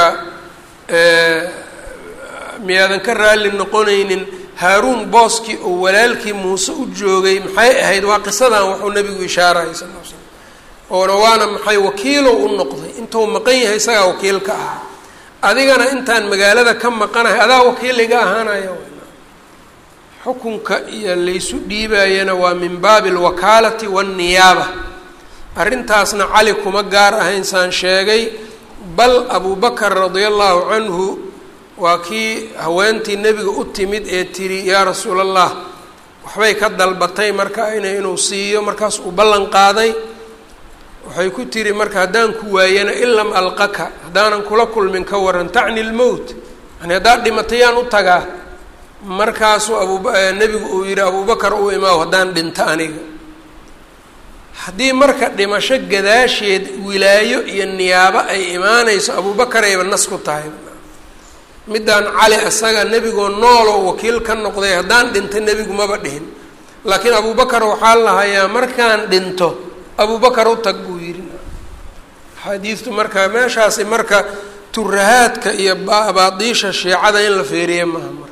miyaadan ka raalli noqonaynin haaruun booskii oo walaalkii muuse u joogay maxay ahayd waa qisadan wuxuu nebigu ishaarayay sal l slam oona waana maxay wakiilow u noqday intuu maqan yahay isagaa wakiil ka ahaa adigana intaan magaalada ka maqanahay adaa wakiil iga ahaanaya xukunka iyo laysu dhiibayana waa min baabi alwakaalati waanniyaaba arrintaasna cali kuma gaar ahayn saan sheegay bal abubakar radia allahu canhu waa kii haweentii nebiga u timid ee tiri yaa rasuul allah waxbay ka dalbatay marka ina inuu siiyo markaas uu ballan qaaday waxay ku tiri marka haddaan ku waayana in lam alqaka haddaanan kula kulmin ka waran tacni lmowt yani haddaad dhimatayaan u tagaa markaasuu abu nebigu uu yihi abubakar uu imaaw haddaan dhinto aniga haddii marka dhimasho gadaasheed wilaayo iyo niyaabo ay imaanayso abubakar ayba nas ku tahay middaan cali isaga nebigoo nooloo wakiil ka noqday haddaan dhinto nebigu maba dhihin laakiin abubakar waxaa lahayaa markaan dhinto abubakar u tag buu yidhi axaadiistu marka meeshaasi marka turahaadka iyo baadiisha shiicada in la feeriye maaha marka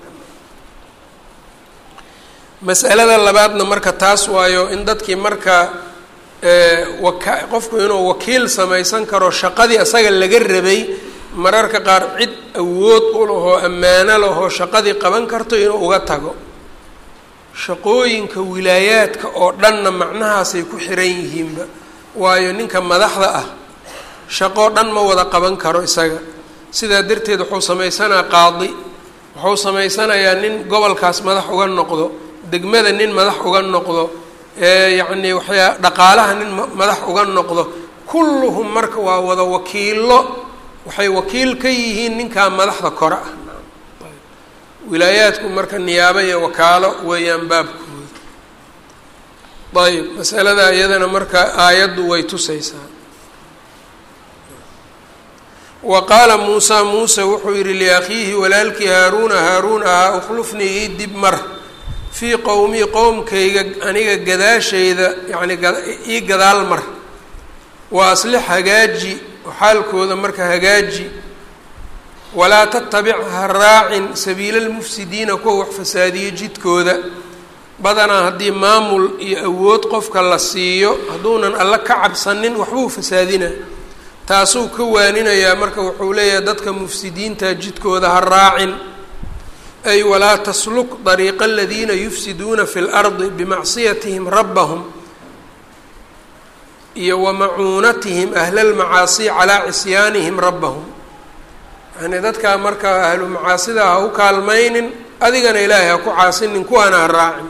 mas'alada labaadna marka taas waayo in dadkii marka waka qofku inuu wakiil samaysan karo shaqadii asaga laga rabay mararka qaar cid awood u lahoo ammaano lahoo shaqadii qaban karto inuu uga tago shaqooyinka wilaayaadka oo dhanna macnahaasay ku xiran yihiinba waayo ninka madaxda ah shaqoo dhan ma wada qaban karo isaga sidaa darteed wuxuu samaysanaa qaadi wuxuu samaysanayaa nin gobolkaas madax uga noqdo degmada nin madax uga noqdo yacni waxyaa dhaqaalaha nin madax uga noqdo kulluhum marka waa wada wakiilo waxay wakiil ka yihiin ninkaa madaxda kore ah wilaayaadku marka niyaabo iyo wakaalo weeyaan baabkooda ayb masalada iyadana marka aayaddu way tusaysaa wa qaala muusaa muuse wuxuu yihi liakhiihi walaalkii haaruuna haaruun ahaa ukhlufnii ii dib mar fii qowmii qowmkayga aniga gadaashayda yacni ii gadaal mar wa aslix hagaaji xaalkooda marka hagaaji walaa tattabic ha raacin sabiila lmufsidiina kuwa wax fasaadiyo jidkooda badanaa haddii maamul iyo awood qofka la siiyo hadduunan alla ka cabsanin waxbuu fasaadina taasuu ka waaninayaa marka wuxuu leeyahay dadka mufsidiinta jidkooda ha raacin ay walaa tasluk dariiqa aladiina yufsiduuna fi lardi bimacsiyatihim rabbahum iyo wa macuunatihim ahla lmacaasi calaa cisyaanihim rabbahum yani dadkaa markaa ahlu macaasida ha u kaalmaynin adigana ilaahay ha ku caasinin kuwaana ha raacin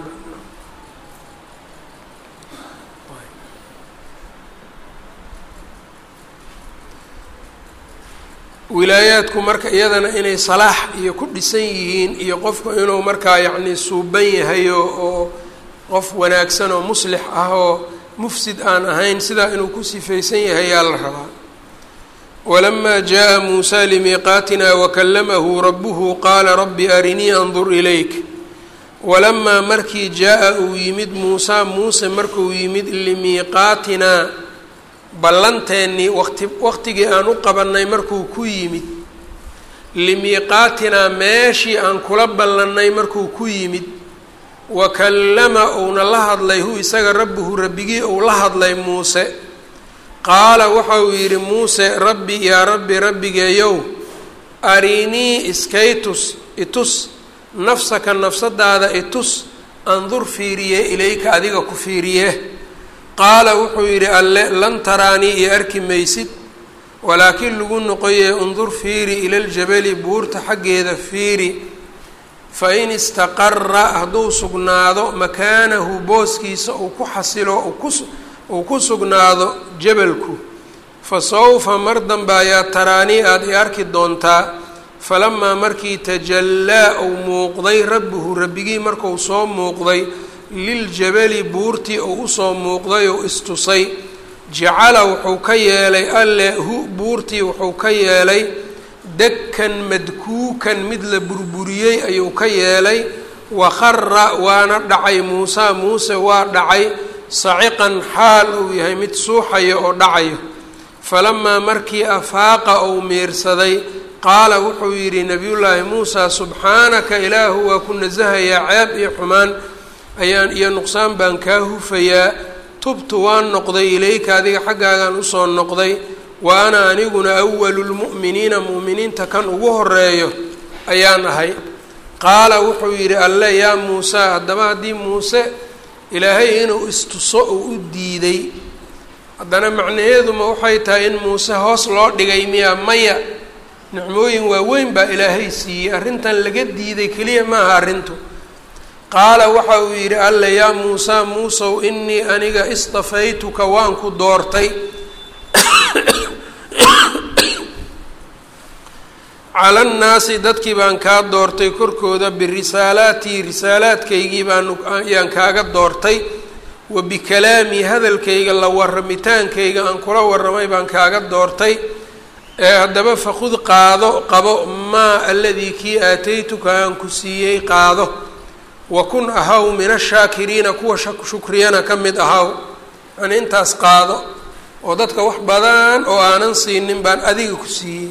wilaayaadku marka iyadana inay salaax iyo ku dhisan yihiin iyo qofku inuu markaa yacni suuban yahayo oo qof wanaagsan oo muslix ah oo mufsid aan ahayn sidaa inuu ku sifaysan yahay yaa la rabaa walamaa jaa muusaa limiiqaatina wakallamahu rabuhu qaala rabbi arinii andur ilayk walamaa markii jaa-a uu yimid muusaa muuse markuu yimid limiiqaatinaa ballanteennii waqti waqtigii aan u qabannay markuu ku yimid limiiqaatinaa meeshii aan kula ballannay markuu ku yimid wa kallama uuna la hadlay hu isaga rabbuhu rabbigii uu la hadlay muuse qaala waxa uu yidhi muuse rabbi yaa rabbi rabbigeeyow arinii iskaytus itus nafsaka nafsadaada itus andur fiiriye ilayka adiga ku fiiriye qaala wuxuu yidhi alle lan taraanii iyo arki maysid walaakiin lagu noqoye undur fiiri ila ljabali buurta xaggeeda fiiri fa in istaqara hadduu sugnaado makaanahu booskiisa uu ku xasilo uu ku sugnaado jabalku fa sawfa mar dambe ayaa taraanii aada i arki doontaa falamaa markii tajallaa uu muuqday rabbuhu rabbigii markuu soo muuqday liljabali buurtii uu usoo muuqday oo istusay jacala wuxuu ka yeelay alle hu buurtii wuxuu ka yeelay dakkan madkuukan mid la burburiyey ayuu ka yeelay wakhara waana dhacay muusaa muuse waa dhacay saciqan xaal uu yahay mid suuxaya oo dhacayo falamaa markii afaaqa uu miirsaday qaala wuxuu yidhi nabiyullaahi muusaa subxaanaka ilaahu waa ku nasahayaa ceeb iyo xumaan ayaan iyo nuqsaan baan kaa hufayaa tubtu waan noqday ilayka adiga xaggaagaan usoo noqday wa ana aniguna awalu lmu'miniina mu'miniinta kan ugu horeeyo ayaan ahay qaala wuxuu yidhi alle yaa muusaa haddaba haddii muuse ilaahay inuu istuso uu u diiday haddana macnaheeduma waxay tahay in muuse hoos loo dhigay miyaa maya nicmooyin waaweyn baa ilaahay siiyey arrintan laga diiday keliya maaha arrintu qaala waxa uu yidhi alle yaa muusaa muusow inii aniga istafaytuka waan ku doortay cala nnaasi dadkii baan kaa doortay korkooda birisaalaatii risaalaadkaygii baan ayaan kaaga doortay wa bikalaamii hadalkayga la warramitaankayga aan kula warramay baan kaaga doortay ee haddaba fakhud qaado qabo maa aladii kii aataytuka aan ku siiyey qaado wa kun ahaw min ashaakiriina kuwa shukriyana ka mid ahaw yani intaas qaado oo dadka wax badan oo aanan siinin baan adiga ku siiyey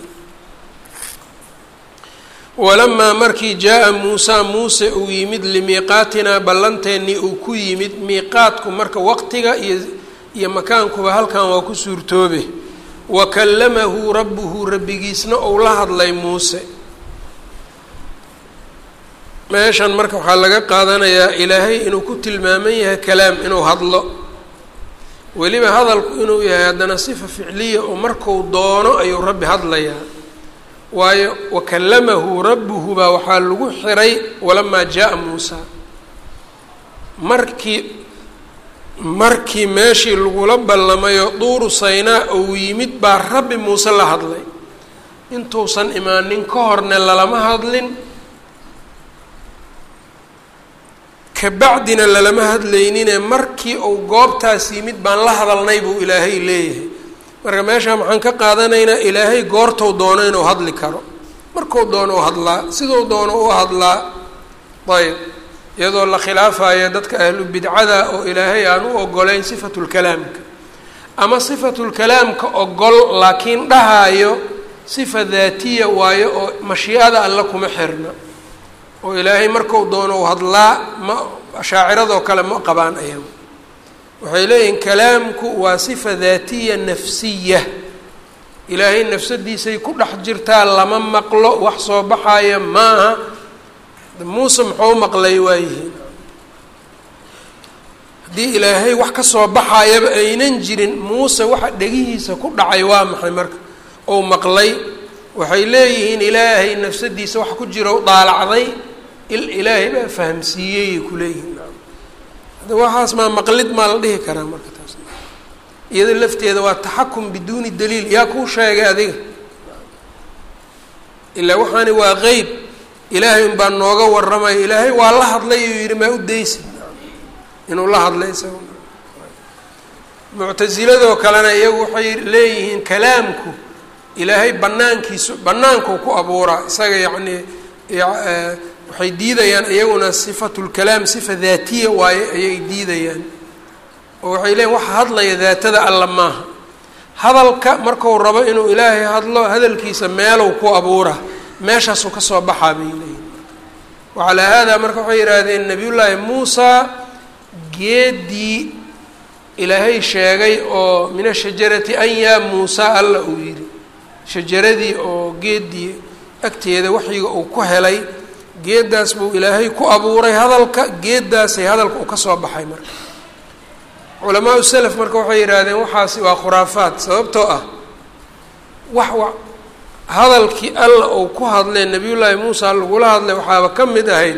walamaa markii jaa-a muusaa muuse uu yimid limiiqaatinaa ballanteennii uu ku yimid miiqaadku marka waqtiga iyo iyo makaankuba halkan waa ku suurtoobe wa kallamahu rabbuhu rabbigiisna uu la hadlay muuse meeshan marka waxaa laga qaadanayaa ilaahay inuu ku tilmaaman yahay kalaam inuu hadlo weliba hadalku inuu yahay haddana sifa ficliya oo marku doono ayuu rabbi hadlayaa waayo wakallamahu rabbuhu baa waxaa lagu xiray walamaa jaa-a muusa markii markii meeshii lagula ballamayo duuru saynaa uu yimid baa rabbi muuse la hadlay intuusan imaanin ka horne lalama hadlin kabacdina lalama hadlaynine markii uu goobtaas yimid baan la hadalnay buu ilaahay leeyahay marka meeshaa maxaan ka qaadanaynaa ilaahay goortou doono inuu hadli karo markuu doono u hadlaa siduu doono u hadlaa ayb iyadoo la khilaafayo dadka ahlu bidcada oo ilaahay aan u ogolayn sifatulkalaamka ama sifatulkalaamka ogol laakiin dhahaayo sifa daatiya waayo oo mashiicada alle kuma xirna oo ilaahay marku doono u hadlaa ma ashaaciradoo kale ma qabaan ayagu waxay leeyihiin kalaamku waa sifa daatiya nafsiya ilaahay nafsadiisay ku dhex jirtaa lama maqlo wax soo baxaya maaha muuse muxuu maqlay waayihiin haddii ilaahay wax ka soo baxayaba aynan jirin muuse waxa dhegihiisa ku dhacay waa maxay marka ou maqlay waxay leeyihiin ilaahay nafsadiisa wax ku jira u daalacday ilaahay baa fahamsiiyey ku leeyihiin hadda waxaas maa maqlid maa la dhihi karaa marka taas iyado lafteeda waa taxakum biduuni daliil yaa kuu sheegay adiga ilaa waxaani waa qeyb ilaahay unbaa nooga warramaya ilaahay waa la hadlay uu yihi maa u daysid inuu la hadlay isaga muctasiladoo kalena iyagu waxay leeyihiin kalaamku ilaahay banaankiisu bannaankuu ku abuuraa isaga yacnii waxay diidayaan iyaguna sifatulkalaam sifa daatiya waaye ayay diidayaan oo waxay leeyiin waxa hadlaya daatada alla maaha hadalka marku rabo inuu ilaahay hadlo hadalkiisa meelow ku abuura meeshaasuu kasoo baxaa bay leeyihin wacalaa haadaa marka waxay yidhaahdeen nabiyullaahi muusa geedii ilaahay sheegay oo min ashajarati an yaa muusa alla uu yidhi shajaradii oo geedii agteeda waxyiga uu ku helay geeddaas buu ilaahay ku abuuray hadalka geeddaasay hadalka uu ka soo baxay marka culamaau selaf marka waxay yidhaahdeen waxaasi waa khuraafaad sababtoo ah wax wa hadalkii alla uu ku hadlee nabiyullaahi muusa lagula hadlay waxaaba ka mid ahayd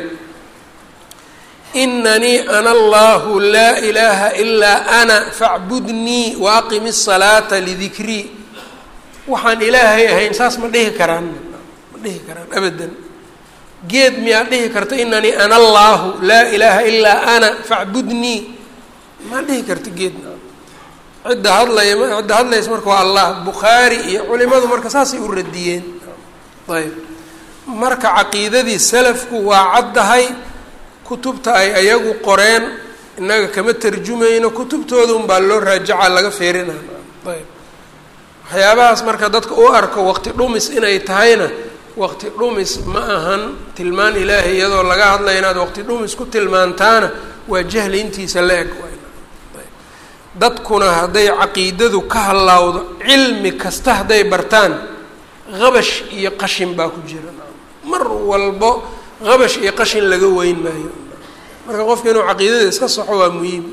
inanii ana allahu laa ilaaha ilaa ana facbudnii wa aqimi الsalaata lidikrii waxaan ilaahay ahayn saas ma dhihi karaan ma dhihi karaan abadan geed miyaa dhihi karta inanii ana allaahu laa ilaaha ilaa ana facbudnii ma dhihi karta geed cidda hadlaya cidda hadlaysa marka waa allah bukhaari iyo culimadu marka saasay u radiyeen ayb marka caqiidadii salafku waa caddahay kutubta ay ayagu qoreen innaga kama tarjumayno kutubtooda unbaa loo raajaca laga feerinaa ayb waxyaabahaas marka dadka u arko waqti dhumis inay tahayna waqti dhumis ma ahan tilmaan ilaahay iyadoo laga hadlaya inaad waqti dhumis ku tilmaantaana waa jahli intiisa la eg dadkuna hadday caqiidadu ka halaawdo cilmi kasta hadday bartaan qabash iyo qashin baa ku jira mar walbo qabash iyo qashin laga weyn maayo marka qofka inuu caqiidada iska saxo waa muhiim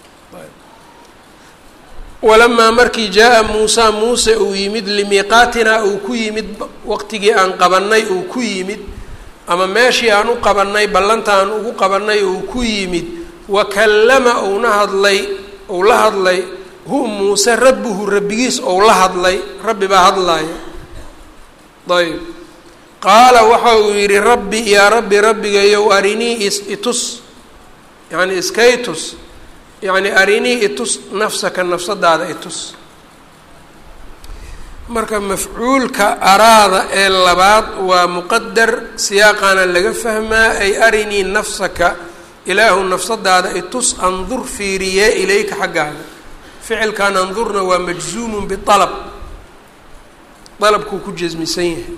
walamaa markii jaa-a muusa muuse uu yimid limiiqaatinaa uu ku yimid waqtigii aan qabanay uu ku yimid ama meeshii aan u qabanay ballanta aan ugu qabanay uu ku yimid wa kallama uuna hadlay ou la hadlay hu muuse rabbuhu rabbigiis ou la hadlay rabbi baa hadlaaya ayb qaala waxa uu yidhi rabbi yaa rabbi rabbigayow arinii itus yacni iskaytus yacni arinii itus nafsaka nafsadaada itus marka mafcuulka araada ee labaad waa muqadar siyaaqaana laga fahmaa ay arinii nafsaka ilaahu nafsadaada itus andur fiiriyee ilayka xaggaaga ficilkan andurna waa majzuumun bialab dalabkuu ku jasmisan yahay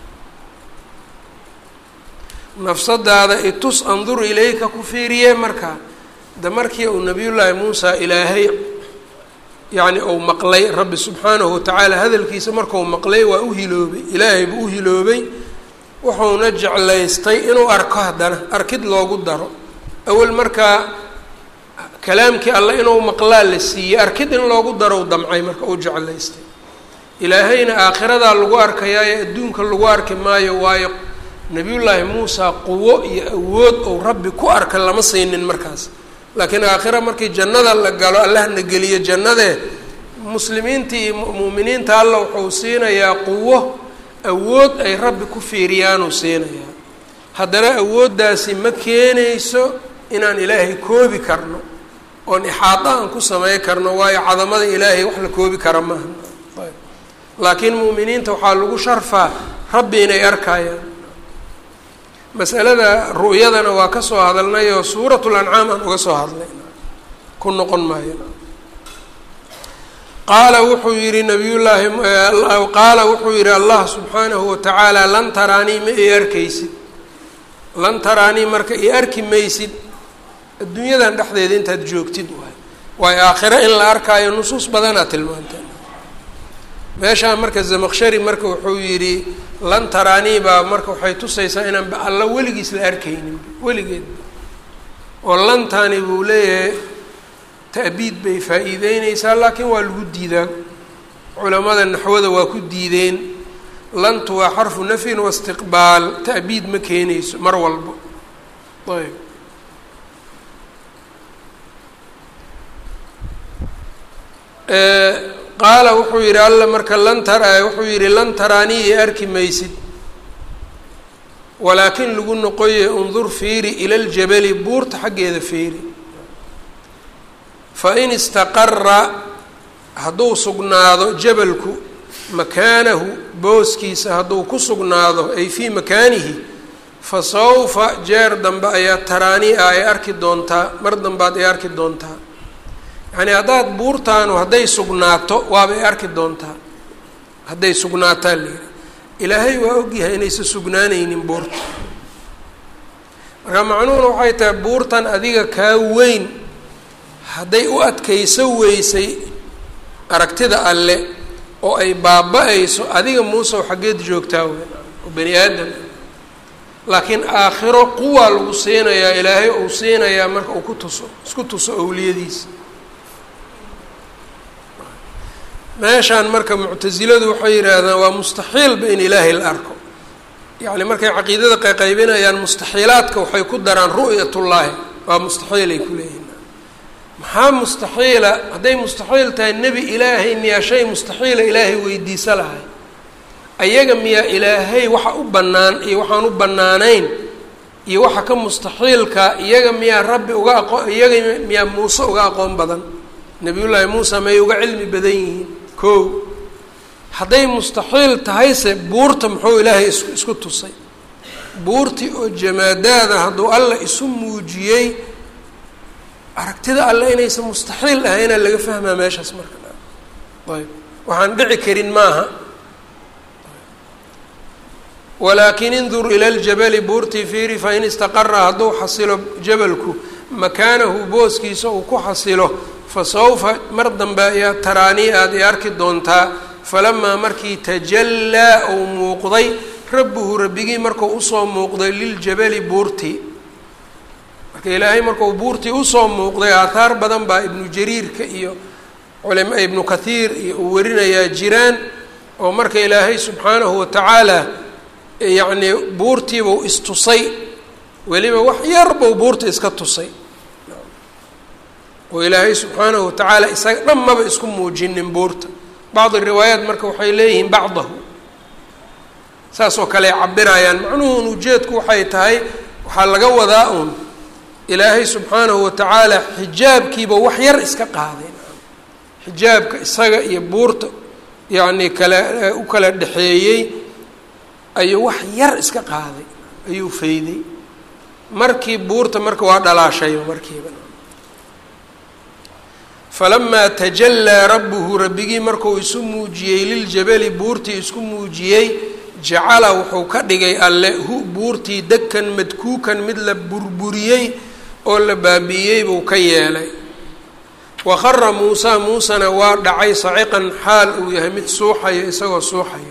nafsadaada itus andur ilayka ku fiiriyee marka de markii uu nabiyullaahi muusa ilaahay yacni uu maqlay rabbi subxaanahu watacaala hadalkiisa markuu maqlay waa u hiloobay ilaahay buu u hiloobay wuxuuna jeclaystay inuu arko haddana arkid loogu daro awel markaa kalaamkii alle inuu maqlaa la siiyey arkid in loogu darow damcay marka uu jeclaystay ilaahayna aakhiradaa lagu arkayaayo adduunka lagu arki maayo waayo nabiyullaahi muusa quwo iyo awood ou rabbi ku arka lama siinin markaas laakiin aakhira markii jannada la galo allahna geliyo jannadee muslimiinta iyo mu'miniinta alla wuxuu siinayaa quwo awood ay rabbi ku fiiriyaanuu siinayaa haddana awooddaasi ma keenayso inaan ilaahay koobi karno oon ixaada aan ku samey karno waayo cadamada ilaahay wax la koobi kara maaha ayb laakiin mu'miniinta waxaa lagu sharfaa rabbi inay arkayaan masalada ru'yadana waa ka soo hadalnay oo suuratul ancaam aan uga soo hadlay ku noqon maayo qaala wuxuu yihi nabiyullaahi qaala wuxuu yihi allah subxaanahu watacaala lan taraanii ma i arkaysid lan taraanii marka i arki maysid adduunyadan dhexdeeda intaad joogtid waay waayo aakhiro in la arkaayo nusuus badanaa tilmaanta meeshaan marka zamaqshari marka wuxuu yidhi lan taraanii baa marka waxay tusaysaa inaan alla weligiis la arkaynin weligeed oo lantani buu leeyahay ta'biid bay faa-iideyneysaa laakiin waa lagu diidaa culamada naxwada waa ku diideen lantu waa xarfu nafyin waistiqbaal ta'biid ma keenayso mar walbo ayb qaala wuxuu yidhi alla marka lan tara wuxuu yidhi lan taraanii i arki maysid walaakin lagu noqoye undur fiiri ila ljabali buurta xaggeeda fiiri fain istaqara hadduu sugnaado jabalku makaanahu booskiisa hadduu ku sugnaado ay fii makaanihi fa sawfa jeer dambe ayaa taraanii ah ay arki doontaa mar dambaad ay arki doontaa yacni haddaad buurtaanu hadday sugnaato waabay arki doontaa hadday sugnaataa layidhi ilaahay waa ogyahay inaysan sugnaanaynin buurta marka macnuhuna waxay tahay buurtan adiga kaa weyn hadday u adkayso weysay aragtida alle oo ay baaba-ayso adiga muusew xaggeed joogtaa weyn oo bani aadam laakiin aakhiro quwaa lagu siinayaa ilaahay uu siinayaa marka uu ku tuso isku tuso owliyadiisa meeshaan marka muctasiladu waxay yidhaahdaan waa mustaxiilba in ilaahay la arko yacni markay caqiidada qaqaybinayaan mustaxiilaadka waxay ku daraan ru'yatullaahi waa mustaxiilay ku leeyihin maxaa mustaxiila hadday mustaxiil tahay nebi ilaahay miyaa shay mustaxiila ilaahay weydiisa lahay ayaga miyaa ilaahay waxa u bannaan iyo waxaan u bannaanayn iyo waxa ka mustaxiilka iyaga miyaa rabbi uga aqoon iyaga miyaa muuse uga aqoon badan nebiyullaahi muuse may uga cilmi badan yihiin kow hadday mustaxiil tahayse buurta muxuu ilaahay is isku tusay buurtii oo jamaadaada hadduu alla isu muujiyey aragtida alle inaysan mustaxiil ahaynaa laga fahmaa meeshaas marka ayb waxaan dhici karin maaha walaakin indur ila ljabali buurtii fiiri fain istaqara hadduu xasilo jabalku makaanahu booskiisa uu ku xasilo fa sawfa mar dambe ayaa taraanii aad i arki doontaa falamaa markii tajallaa uu muuqday rabbuhu rabbigii markuu usoo muuqday liljabali buurtii marka ilaahay markuu buurtii usoo muuqday aathaar badan baa ibnu jariirka iyo culama ibnu kathiir iyo uu warinayaa jiraan oo marka ilaahay subxaanahu watacaala yacnii buurtiibuu istusay weliba wax yar buu buurta iska tusay oo ilaahay subxaanahu watacaala isaga dhan maba isku muujinin buurta bacdi riwaayaat marka waxay leeyihiin bacdahu saasoo kale ay cabirayaan macnuhun ujeedku waxay tahay waxaa laga wadaa uun ilaahay subxaanahu watacaala xijaabkiiba wax yar iska qaaday xijaabka isaga iyo buurta yacnii kale u kala dhexeeyey ayuu wax yar iska qaaday ayuu fayday markii buurta marka waa dhalaashayba markiiba falamaa tajallaa rabbuhu rabbigii markuu isu muujiyey liljabali buurtii isku muujiyey jacala wuxuu ka dhigay alle hu buurtii dekan madkuukan mid la burburiyey oo la baabi'iyey buu ka yeelay wa khara muusaa muusena waa dhacay saciqan xaal uu yahay mid suuxayo isagoo suuxayo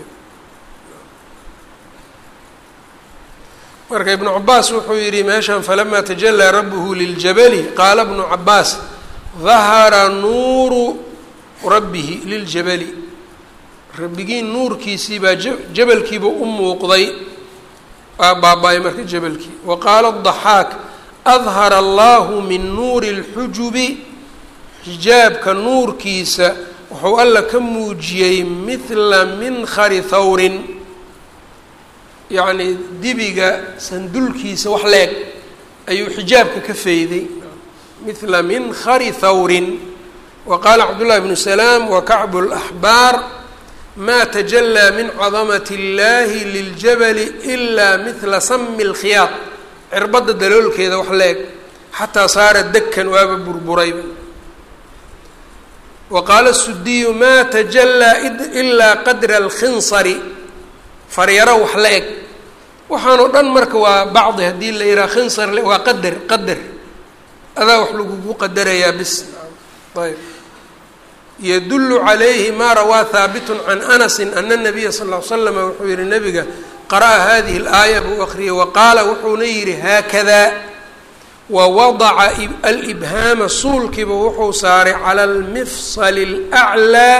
marka ibnu cabaas wuxuu yidhi meeshan falamaa tajalaa rabbuhu liljabali qaala bnu cabaas dahara nuuru rabbihi liljabali rabbigii nuurkiisii baa jabalkiiba u muuqday waa baaba-ay marka jabalkii wa qaala adaxaak adhara allahu min nuuri اlxujubi xijaabka nuurkiisa wuxuu alla ka muujiyey mithla minkhari thawrin yacnii dibiga sandulkiisa wax leeg ayuu xijaabka ka fayday mithla minkhari thawrin wa qaala cabdullahi bnu salaam wa kacbu laxbaar ma tajalaa min cadamati اllahi liljabali ilaa mithla sami اlkhiyaad cirbadda daloolkeeda wax leeg xataa saara dekan waaba burburayba wa qaala sudiyu maa tajallaa ilaa qadra alkhinsari faryaro wax la eg waxaanoo dhan marka waa bacdi haddii la yidhaha khinsar waa qadar qadar adaa wax lagugu qadarayaa bis ayb yadulu calayhi maa rawaa haabitun can anasin ana nabiya sal l slama wuxuu yihi nabiga qara'a hadihi اlaaya buu akriyay wa qaala wuxuuna yidhi haakadaa wa wadaca alibhaama suulkiiba wuxuu saaray cala almifsali اlأclىa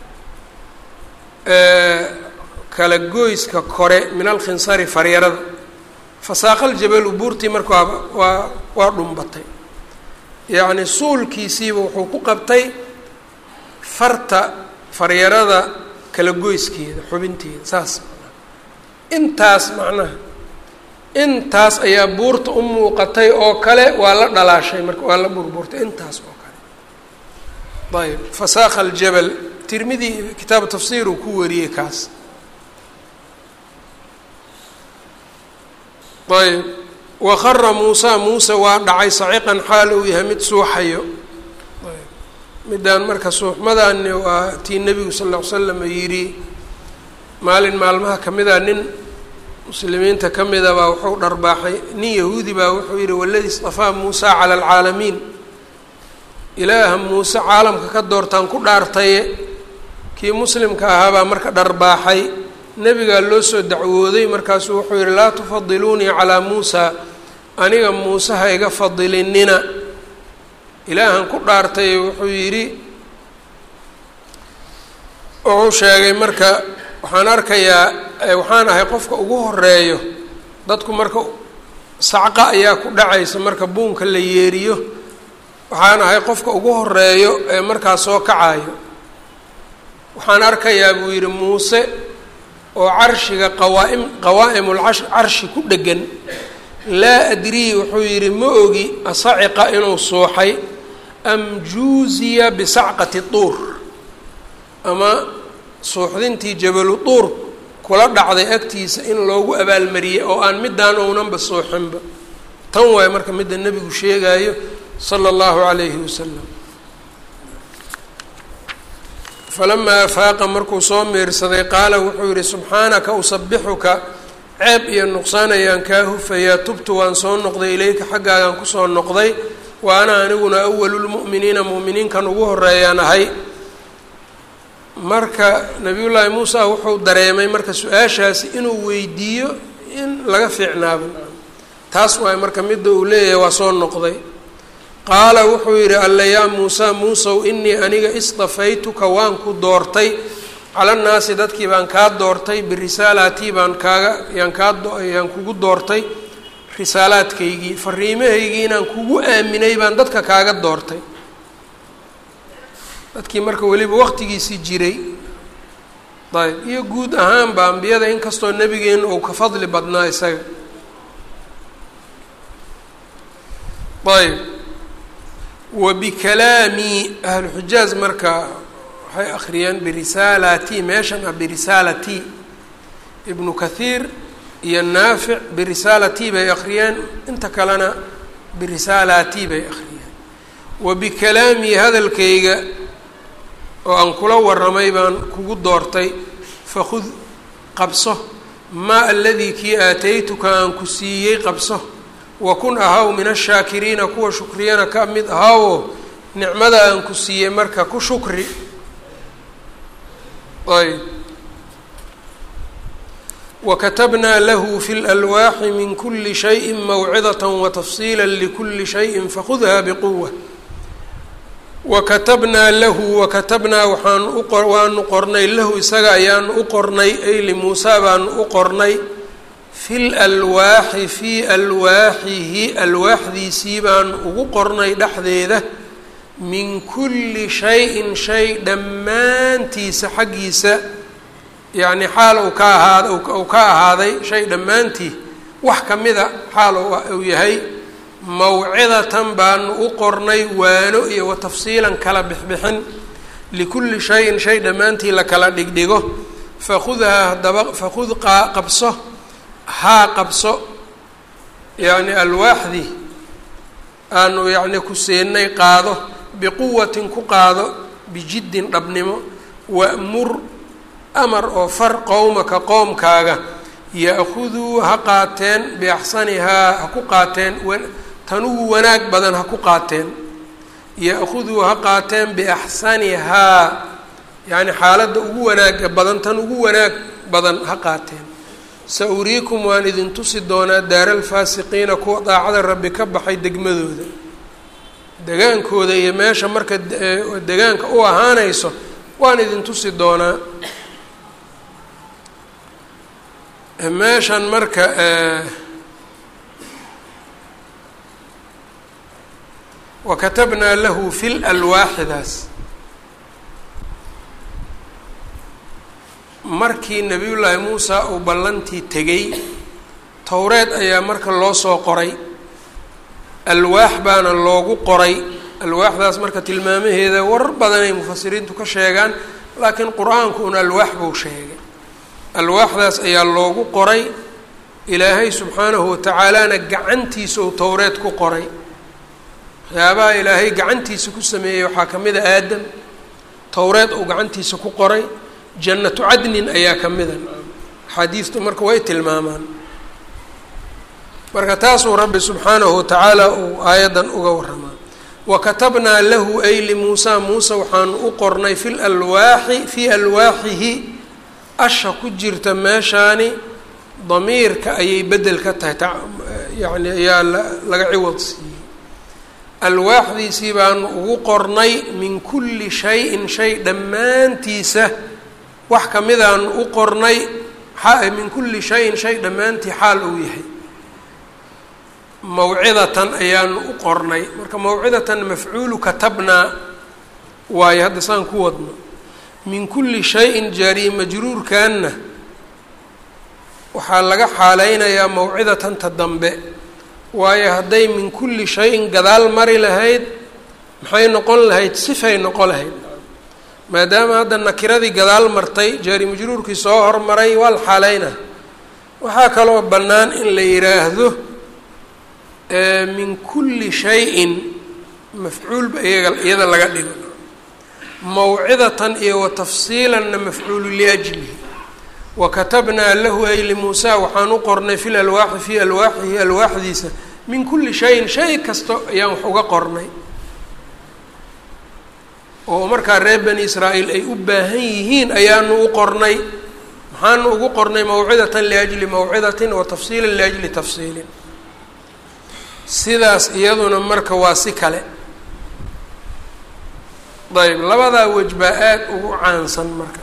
kala goyska kore min alkhinsari faryarada fasaaqa aljabalu buurtii marka waaba waa waa dhumbatay yacni suulkiisiiba wuxuu ku qabtay farta faryarada kala goyskeeda xubinteeda saas intaas macnaha intaas ayaa buurta u muuqatay oo kale waa la dhalaashay marka waa la burburtay intaas oo kale ayb fasaakha aljabal tirmidi kitaabu tafsiir uu ku wariyey kaas ayb waqara muusa muuse waa dhacay saciqan xaal uu yahay mid suuxayo midaan marka suuxmadaani waa tii nebigu sal ll ly slam yidhi maalin maalmaha kamida nin muslimiinta ka mida baa wuxuu dharbaaxay nin yahuudi baa wuxuu yidhi waladii istafaa muusa cala alcaalamiin ilaaha muuse caalamka ka doortaan ku dhaartaye kii muslimka ahaabaa marka dharbaaxay nebigaa loo soo dacwooday markaasuu wuxuu yidhi laa tufadiluunii calaa muusa aniga muuse ha iga fadilinina ilaahan ku dhaartay wuxuu yidhi wuxuu sheegay marka waxaan arkayaa waxaan ahay qofka ugu horeeyo dadku marka sacqa ayaa ku dhacaysa marka buunka la yeeriyo waxaan ahay qofka ugu horeeyo ee markaa soo kacayo waxaan arkayaa buu yidhi muuse oo carshiga qawaaim qawaa'imul carshi ku dhegan laa adrii wuxuu yidhi ma ogi asaciqa inuu suuxay am juuziya bisacqati tuur ama suuxdintii jabalu tuur kula dhacday agtiisa in loogu abaalmariyey oo aan midaan ownanba suuxinba tan waayo marka midda nebigu sheegaayo sala allahu calayhi wasalam falamaa afaaqa markuu soo miirsaday qaala wuxuu yihi subxaanaka usabixuka ceeb iyo nuqsaan ayaan kaa hufayaa tubtu waan soo noqday ilayka xaggaagaan kusoo noqday wa ana aniguna awalulmu'miniina mu'miniinkan ugu horeeyaan ahay marka nabiyullaahi muusa wuxuu dareemay marka su-aashaasi inuu weydiiyo in laga fiicnaabo taas waay marka midda uu leeyahay waa soo noqday qaala wuxuu yidhi alla yaa muusa muusow inii aniga istafaytuka waan ku doortay cala nnaasi dadkii baan kaa doortay birisaalaatii baan kaaga yaan kaa yaan kugu doortay risaalaadkaygii fariimahaygii inaan kugu aaminay baan dadka kaaga doortay dadkii marka weliba waqtigiisii jiray ayb iyo guud ahaanba ambiyada inkastoo nebigeena uu ka fadli badnaa isaga ayb wa bikalaami ahluxijaaz marka waxay akhriyeen birisaalati meeshan ah birisaalati ibnu kathiir iyo naafic birisaalati bay akhriyeen inta kalena birisaalati bay akhriyeen wa bikalaami hadalkayga oo aan kula waramay baan kugu doortay fakhud qabso maa aladii kii aataytuka aan ku siiyey qabso wakun ahaw min ashaakiriina kuwa shukriyana ka mid ahawoo nicmada aan ku siiyey marka ku shukri ayb wakatabnaa lahu fi lalwaaxi min kuli shayi mawcidat watafsiila likuli shayin fakhudha biquwa wakatabnaa lahu wakatabnaa waxaan uqo waanu qornay lahu isaga ayaanu u qornay ay limuusaa baanu u qornay fi lalwaaxi fii alwaaxihi alwaaxdiisii baan ugu qornay dhexdeeda min kulli shay-in shay dhammaantiisa xaggiisa yacni xaal uu ka ahaada uu ka ahaaday shay dhammaantii wax ka mida xaal uu yahay mawcidatan baanu u qornay waano iyo wa tafsiilan kala bixbixin likulli shayin shay dhammaantii la kala dhigdhigo fakhudhaa haddaba fakhud qaa qabso haa qabso yacni alwaaxdii aanu yacni ku siinay qaado biquwatin ku qaado bijiddin dhabnimo wa'mur amar oo far qowmaka qoomkaaga ya-khuduu ha qaateen biaxsanihaa ha ku qaateen tan ugu wanaag badan ha ku qaateen ya-khuduu ha qaateen biaxsanihaa yacni xaaladda ugu wanaaga badan tan ugu wanaag badan ha qaateen sa uriikum waan idin tusi doonaa daara alfaasiqiina kuwa daacada rabbi ka baxay degmadooda degaankooda iyo meesha marka degaanka u ahaanayso waan idin tusi doonaa meeshan marka wa katabnaa lahu fi lalwaaxidaas markii nebiyullaahi muusa uu ballantii tegay towreed ayaa marka loo soo qoray alwaax baana loogu qoray alwaaxdaas marka tilmaamaheeda warar badanay mufasiriintu ka sheegaan laakiin qur-aanku un alwaax buu sheegay alwaaxdaas ayaa loogu qoray ilaahay subxaanahu watacaalana gacantiisa uu towreed ku qoray waxyaabaha ilaahay gacantiisa ku sameeyey waxaa ka mid a aadam towreed uu gacantiisa ku qoray jannatu cadnin ayaa ka mida axaadiistu marka way tilmaamaan marka taasuu rabbi subxaanahu watacaala uu aayaddan uga waramaa wa katabnaa lahu ay limuusa muuse waxaanu u qornay fi lalwaaxi fii alwaaxihi asha ku jirta meeshaani damiirka ayay bedel ka tahay yani ayaa laga ciwad siiyey alwaaxdiisii baanu ugu qornay min kulli shayin shay dhammaantiisa wax kamidaanu u qornay min kulli shayin shay dhammaantii xaal uu yahay mawcidatan ayaanu u qornay marka mawcidatan mafcuulu katabnaa waayo hadda saan ku wadno min kulli shayin jaariye majruurkanna waxaa laga xaaleynayaa mawcidatanta dambe waayo hadday min kulli shayin gadaal mari lahayd maxay noqon lahayd sifay noqon lahayd maadaama hadda nakiradii gadaal martay jaari majruurkii soo hormaray waa la xaaleynaa waxaa kaloo bannaan in la yidhaahdo min kulli shayin mafcuulba iyaga iyada laga dhigo mawcidatan iyo wa tafsiilanna mafcuulu liajlihi wa katabnaa lahu ay limuusa waxaan u qornay fi lalwaaxi fii alwaaxihi alwaaxdiisa min kulli shayin shay kasta ayaan wax uga qornay oo markaa reer bani israa'iil ay u baahan yihiin ayaanu u qornay maxaanu ugu qornay mawcidatan liajli mawcidatin wa tafsiilan liajli tafsiilin sidaas iyaduna marka waa si kale ayb labadaa wej baa aada ugu caansan marka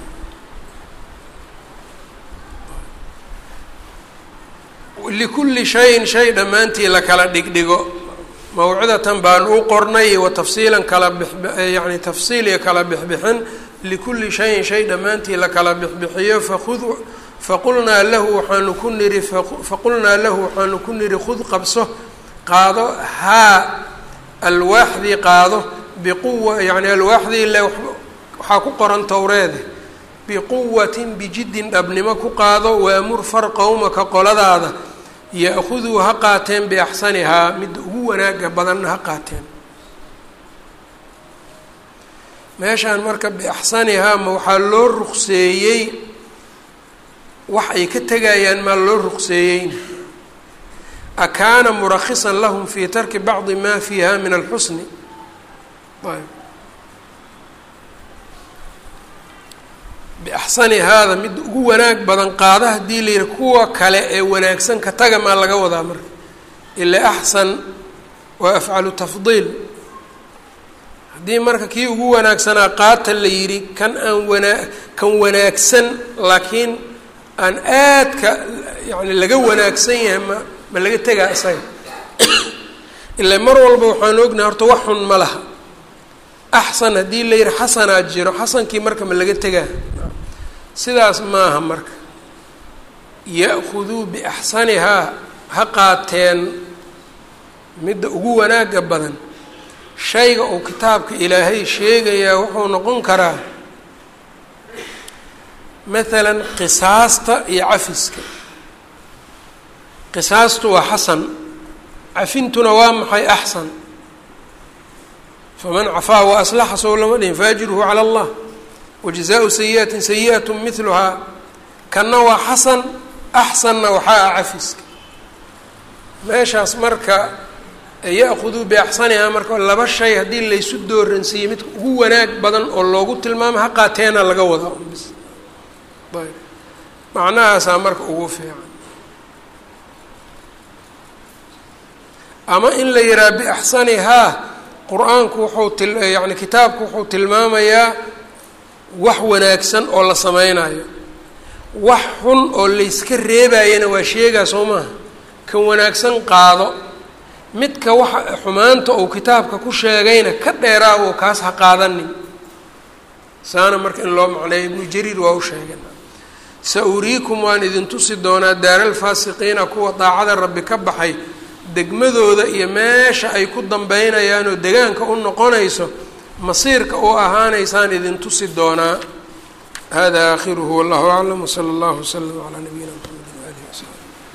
likulli shayin shay dhammaantii la kala dhigdhigo mawcidatan baanu u qornay wa tafsiilan kala biyani tafsiil iyo kala bixbixin likulli shayin shay dhammaantii la kala bixbixiyo fakud faqulnaa lahu waxaanu ku niri faqulnaa lahu waxaanu ku niri khud qabso qaado haa alwaaxdii qaado biquwa yani alwaaxdii le waxaa ku qoran towreede biquwatin bijiddin dhabnimo ku qaado waamur far qowmaka qoladaada ya-khuduu ha qaateen biaxsanihaa midda ugu wanaaga badanna ha qaateen meeshaan marka biaxsanihaa ma waxaa loo ruqseeyey wax ay ka tegayaan maa loo ruqseeyeyna akaana murakhisan lahum fii tarki bacdi ma fiiha min alxusni ayb biaxsani haada mid ugu wanaag badan qaada haddii la yihi kuwa kale ee wanaagsan ka taga maa laga wadaa marka ila axsan waa afcalu tafdiil haddii marka kii ugu wanaagsanaa qaata la yidhi kan aan wanaa kan wanaagsan laakiin aan aadka yani laga wanaagsan yahay ma ma laga tegaa isaga ila mar walba waxaan ognahay horta wax xun ma laha axsan haddii la yihi xasanaa jiro xasankii marka ma laga tegaa sidaas maaha marka ya-khuduu biaxsanihaa ha qaateen midda ugu wanaaga badan shayga uu kitaabka ilaahay sheegayaa wuxuu noqon karaa maalan qisaasta iyo cafiska qisaastu waa xasan cafintuna waa maxay axsan faman cafaa wa aslaxa sow lama dhihin faajruhu cala allah wajazaau sayi'atin sayi'at miluhaa kanna waa xasan axsanna waxaa ah cafiska meeshaas marka ya-khuduu biaxsanihaa marka laba shay haddii laysu dooransiiyey midka ugu wanaag badan oo loogu tilmaamo ha qaateena laga wada bis ayb macnahaasaa marka ugu fiican ama in la yihaha biaxsanihaa qur-aanku wuxuu til yani kitaabku wuxuu tilmaamayaa wax wanaagsan oo la sameynayo wax xun oo layska reebayana waa sheegaa soo maaha kan wanaagsan qaado midka waxa xumaanta uu kitaabka ku sheegayna ka dheeraawo kaas ha qaadanin saana marka in loo macneeyo ibnu jariir waa u sheegay sa uriikum waan idin tusi doonaa daaralfaasiqiina kuwa daacada rabbi ka baxay degmadooda iyo meesha ay ku dambeynayaan oo degaanka u noqonayso masiirka u ahaanaysaan idin tusi doonaa hada aakhiruhu wallahu aclam wsala allahu wslam calaa nabiyina mxamedi waalihi wasaxbi